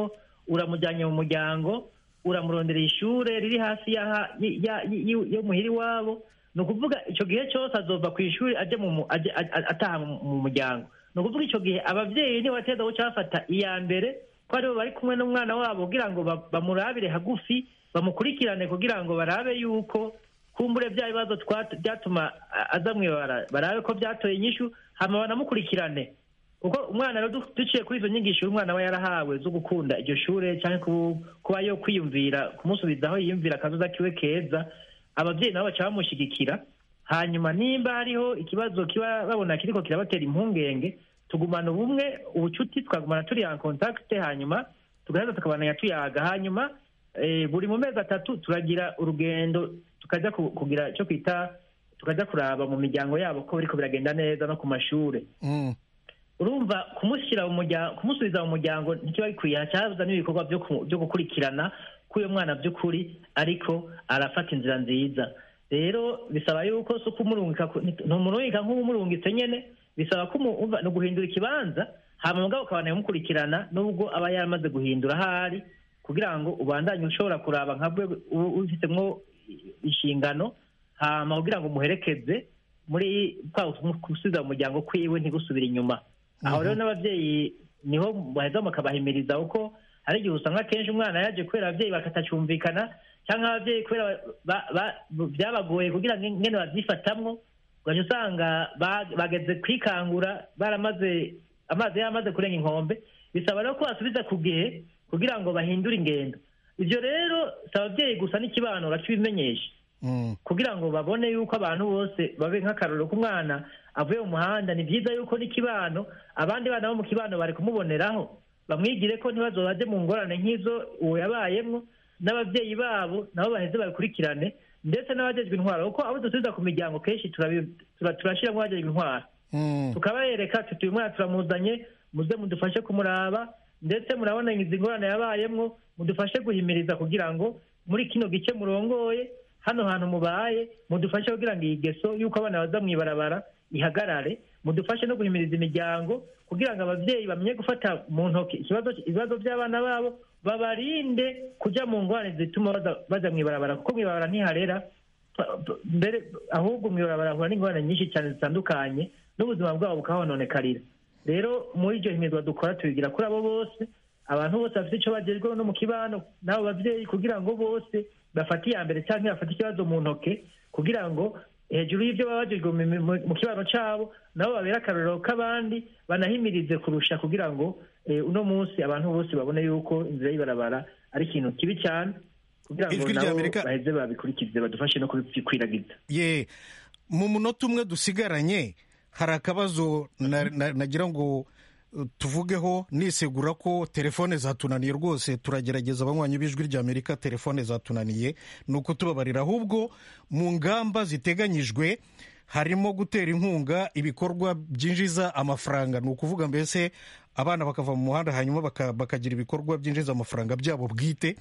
uramujyanye mu muryango uramuronderera ishure riri hafi y'aha- y- ya- y- yo muhira iwabo ni ukuvuga icyo gihe cyose azova ku ishuri ajya mu mu- ajya- a- a- ataha mu mu muryango ni ukuvuga icyo gihe ababyeyi niba bateza guca bafata iya mbere ko aribo bari kumwe n'umwana wabo kugira ngo ba- bamurabire hagufi bamukurikirane kugira ngo barabe yuko kumbure bya bibazo twat- byatuma a- aza mwibara barabe ko byatoye inyishu hama banamukurikirane kuko umwana rero du- duciye kuri izo nyigisho umwana we yarahawe zo gukunda iryo shure cyangwa ku- kuba yo kwiyumvira kumusubiza aho yiyumvira akazoza kiwe keza ababyeyi nabo baca bamushyigikira hanyuma nimba hariho ikibazo kiba babona kiriko kirabatera impungenge tugumana ubumwe ubucuti twagumana turi en contact hanyuma tugaheza tukabananya tuyaga hanyuma eh, buri mu mezi atatu turagira urugendo tukajya ku- kugira icyo kwita tukajya kuraba mu miryango yabo ko biriko biragenda neza no ku mashure Mm. urumva kumushyira mu muryango kumusubiza mu muryango ntikiba gikwiye hacyaza n'ibikorwa byo ku- byo gukurikirana k'uyo mwana by'ukuri ariko arafata inzira nziza rero bisaba yuko si ukumurungika ku- ntumurungika nk'umurungitse nyene bisaba ko umu- umva- ni uguhindura ikibanza hama mugabo ukabana mukurikirana nubwo aba yaramaze guhindura ahari kugira ngo ubandanye ushobora kuraba nka bwe u- ubifitemo inshingano hama kugira ngo umuherekeze muri kwa gusubiza mu muryango kwiwe ntigusubire inyuma aho rero n'ababyeyi niho baheza bakabahimiriza kuko hari igihe usanga akenshi umwana yaje kubera ababyeyi bakatacyumvikana cyangwa ababyeyi kubera ba- ba- byabagoye kugira ngo ingene babyifatamwo ugaca usanga ba- bageze kwikangura baramaze amazi yaramaze kurenga inkombe bisaba rero ko basubiza ku gihe kugira ngo bahindure ingendo ibyo rero si ababyeyi gusa n'ikibano bakibimenyesha Mm. kugira ngo babone yuko abantu bose babe nk'akarorero k'umwana avuye mu muhanda ni byiza yuko n'ikibano abandi bana bo mu kibano bari kumuboneraho bamwigire ko ntibazo baje mu ngorane nk'izo uwo yabayemwo n'ababyeyi babo nabo baheze babikurikirane ndetse n'abajejwe intwaro kuko abo dusubiza ku miryango kenshi turabi- tura- turashiramo abajejwe intwaro Mm. tukabereka tuti uyu mwana turamuzanye muze mudufashe kumuraba ndetse murabona izi ngorane yabayemwo mudufashe guhimiriza kugira ngo muri kino gice murongoye hano hantu mubaye mudufashe kugira ngo iyi geso y'uko abana baza mw'ibarabara ihagarare mudufashe no guhimiriza imiryango kugira ngo ababyeyi bamenye gufata mu ntoki ikibazo ibibazo by'abana babo babarinde kujya mu ngorane zituma baza- baja mw'ibarabara kuko mw'ibarabara ntiharera pa- pa- mbere ahubwo mw'ibarabara hahura n'ingorane nyinshi cyane zitandukanye n'ubuzima bwabo bukahononekarira rero muri iryo himizwa dukora tubigira kuri abo bose abantu bose bafite icyo bagezweho no mu kibano n'abo babyeyi kugira ngo bose bafate iya mbere cyangwa bafate ikibazo mu ntoke kugira ngo hejuru y'ibyo baba bagejwe mu- mu- mu kibano cyabo nabo babere akarorero k'abandi banahimirize kurusha kugira ngo eh, uno munsi abantu bose babone yuko inzira y'ibarabara ari ikintu kibi cyane kugira ngo Ijwi nabo ry'Amerika- baheze babikurikize badufashe no kubikwiragiza ye mu munota umwe dusigaranye hari akabazo na- na- nagira ngo uh, tuvugeho nisegura ko telefone zatunaniye rwose turagerageza abanywanyi b'ijwi ry'amerika telefone zatunaniye ni ukutubabarira ahubwo mu ngamba ziteganyijwe harimo gutera inkunga ibikorwa byinjiza amafaranga ni ukuvuga mbese abana bakava mu muhanda hanyuma baka- bakagira ibikorwa byinjiza amafaranga byabo bwite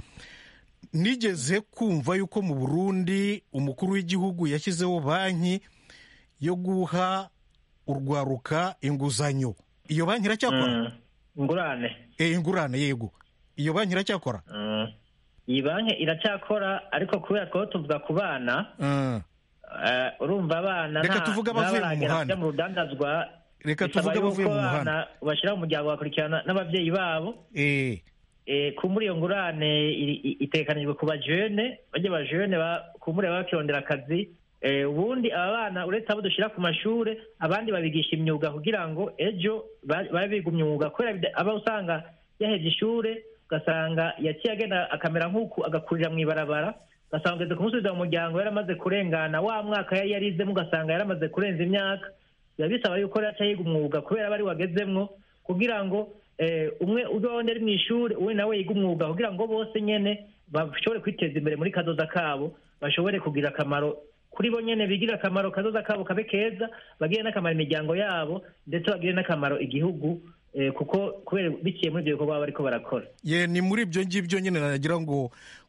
nigeze kumva yuko mu burundi umukuru w'igihugu yashyizeho banki yo guha urwaruka inguzanyo iyo banki iracyakora Mm. ingurane Eh, ingurane yego iyo banki iracyakora Mm. iyi banki iracyakora ariko kubera ko tuvuga ku bana Ah, eh, urumva abana Reka nta- tuvuge abavuye mu ntabaragera muhanda. kujya mu rudandazwa Reka bisaba tuvuge abavuye yuko mu abana muhanda. bashyira mu muryango bagakurikirana n'ababyeyi babo eh, Eh, ku muri iyo ngurane iri- i- itegekanijwe ku bajene bajya bajene kumure baba bakirondera akazi Eh, ubundi aba bana uretse abo dushyira ku mashure abandi babigisha imyuga kugira ngo ejo ba- babe biga umwuga kubera bida- aba usanga yaheje ishure ugasanga yaciye agenda akamera nk'uku agakurira mu ibarabara ugasanga ugeze kumusubiza mu muryango yaramaze kurengana wa mwaka yari yarizemo ugasanga yaramaze kurenza imyaka biba bisaba yuko rero aca yiga umwuga kubera aba ari wagezemwo kugira ngo eh, umwe uzondi ari mu ishuri uwe nawe yiga umwuga kugira ngo bose nyene bashobore kwiteza imbere muri kazoza kabo bashobore kugira akamaro kuri bo nyene bigirire akamaro kazoza kabo kabe keza bagire n'akamaro imiryango yabo ndetse bagire n'akamaro igihugu eh, kuko kubera biciye muri ibyo bikorwa baba bariko barakora ye ni muri ibyo ngibyo nyine nagira ngo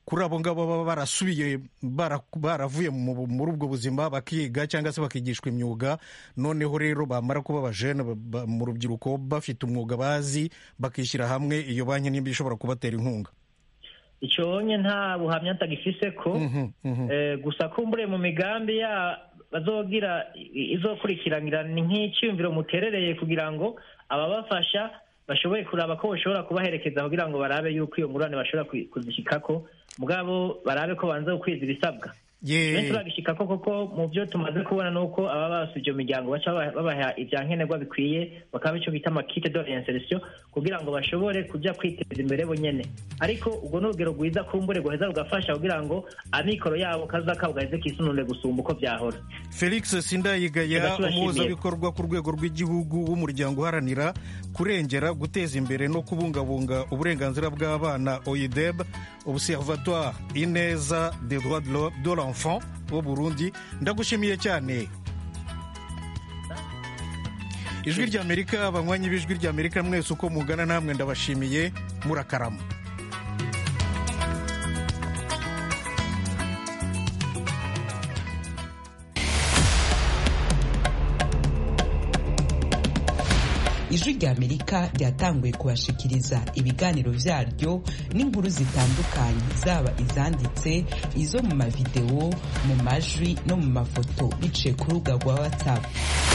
kuri abo ngabo baba barasubiye bara- baravuye mu- muri ubwo buzima bakiga cyangwa se bakigishwa imyuga noneho rero bamara kuba abajene ba- ba- mu rubyiruko bafite umwuga bazi bakishyira hamwe iyo banki nimba ishobora kubatera inkunga icyo wonye nta buhamya atagifise ko Mhm, mhm. Eh, gusa kumbure mu migambi ya bazogira i- izokurikiranira ni nk'icyumviro muterereye kugira ngo ababafasha bashoboye kuraba ko bashobora kubaherekeza kugira ngo barabe yuko iyo ngurane bashobora kuyi- kuzishikako mugabo barabe ko banza gukwiza ibisabwa Ye- benshi bagishikako koko mu byo tumaze kubona ni uko aba basuye iyo miryango baca baba- babaha ibya nkenerwa bikwiye bakaba icyo bita amakite de reinsertion kugira ngo bashobore kujya kwiteza imbere bonyene ariko ubwo ni urugero rwiza kumbure guheza rugafasha kugira ngo amikoro yabo kaza kabo gaheze kisunure gusumba uko byahora felix sindayigaya Reka tubashimiye. umuhuzabikorwa ku rwego rw'igihugu w'umuryango uharanira kurengera guteza imbere no kubungabunga uburenganzira bw'abana oideb observatoire ineza des droits de l'ho- de l'enfant wo burundi ndagushimiye cyane ijwi ry'amerika abanywanyi b'ijwi ry'amerika mwese uko mugana namwe ndabashimiye murakarama ijwi rya amerika ryatanguye kubashikiriza ibiganiro byaryo n'inkuru zitandukanye zaba izanditse izo mu mavidewo mu majwi no mu mafoto biciye ku rubuga rwa whatsapp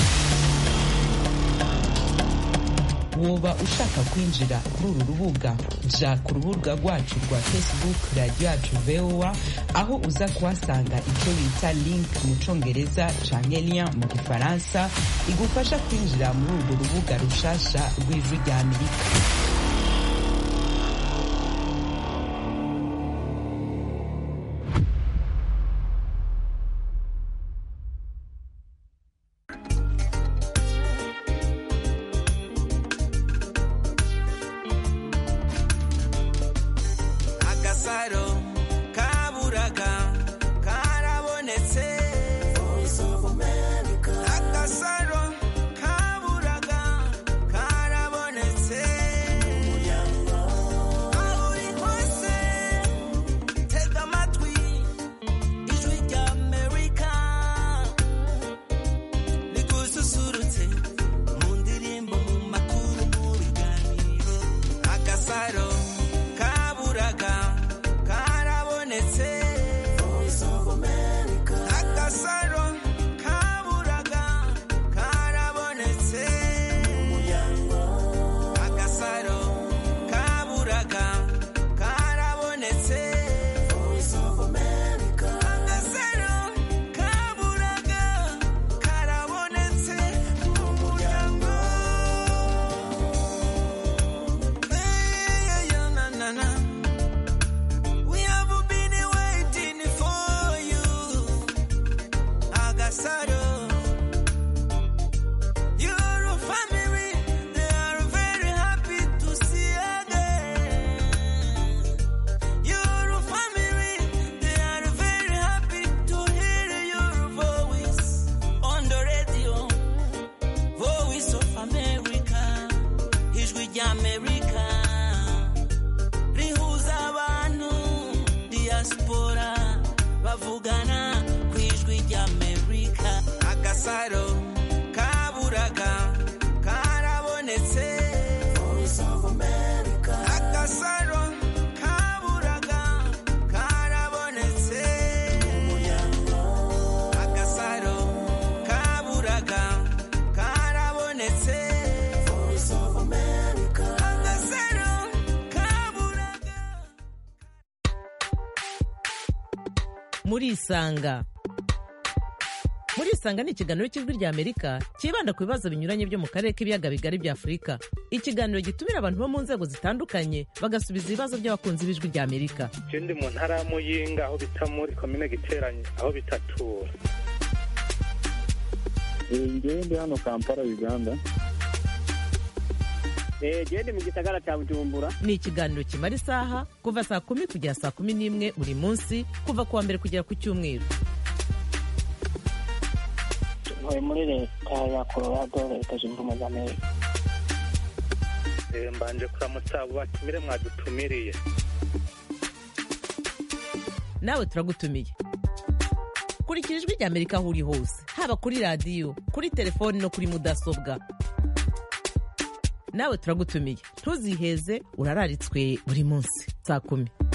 woba ushaka kwinjira kuri uru rubuga ja ku rubuga rwacu rwa facebook radiyo yacu voa aho uza kuhasanga icyo bita link mu congereza canke lien mu gifaransa igufasha kwinjira muri urwo rubuga rushasha rw'ijwi rya amerika agasaro kaburaga karabonetse agasaro kaburaga karabonetse aho uri hose tega amatwi ijwi rya amerika rigususurutse mu ndirimbo mu makuru mu biganiro agasaro kaburaga karabonetse agasaro kaburaga karabonetse agasaro kaburaga karabonetse agasaro kaburaga karabonetse mu muryango Hey, yeah, na, na, na. We have been waiting for you, Agasaro. Your family, they are very happy to see again. Your family, they are very happy to hear your voice on the radio. Voice of America, ijwi ry'Amerika rihuza abantu diaspora bavugana ku ijwi ry'amerika agasaro kaburaga karabonetse agasaro kaburaga karabonetse agasaro kaburaga karabonetse agasaro kaburaga murisanga murisanga ni ikiganiro cy'ijwi rya amerika cyibanda ku bibazo binyuranye byo mu karere k'ibiyaga bigari bya afurika ikiganiro gitumira abantu bo mu nzego zitandukanye bagasubiza ibibazo by'abakunzi b'ijwi rya amerika je ndi mu ntara ya muyinga aho bita muri komine giteranye aho bitatura ngewe ndi hano kampala uganda gende mu gisagara cya bujumbura ni ikiganiro kimara isaha kuva saa kumi kugera saa kumi n'imwe buri munsi kuva ku wa mbere kugera ku cyumweru ntuye muri leta ya colorado leta zunze ubumwe za amerika Eh, mbanje kuramutsa abo batumire mwadutumiriye nawe turagutumiye kurikira ijwi ry'amerika aho uri hose haba kuri radiyo kuri telefoni no kuri mudasobwa nawe turagutumiye ntuziheze urararitswe buri munsi saa kumi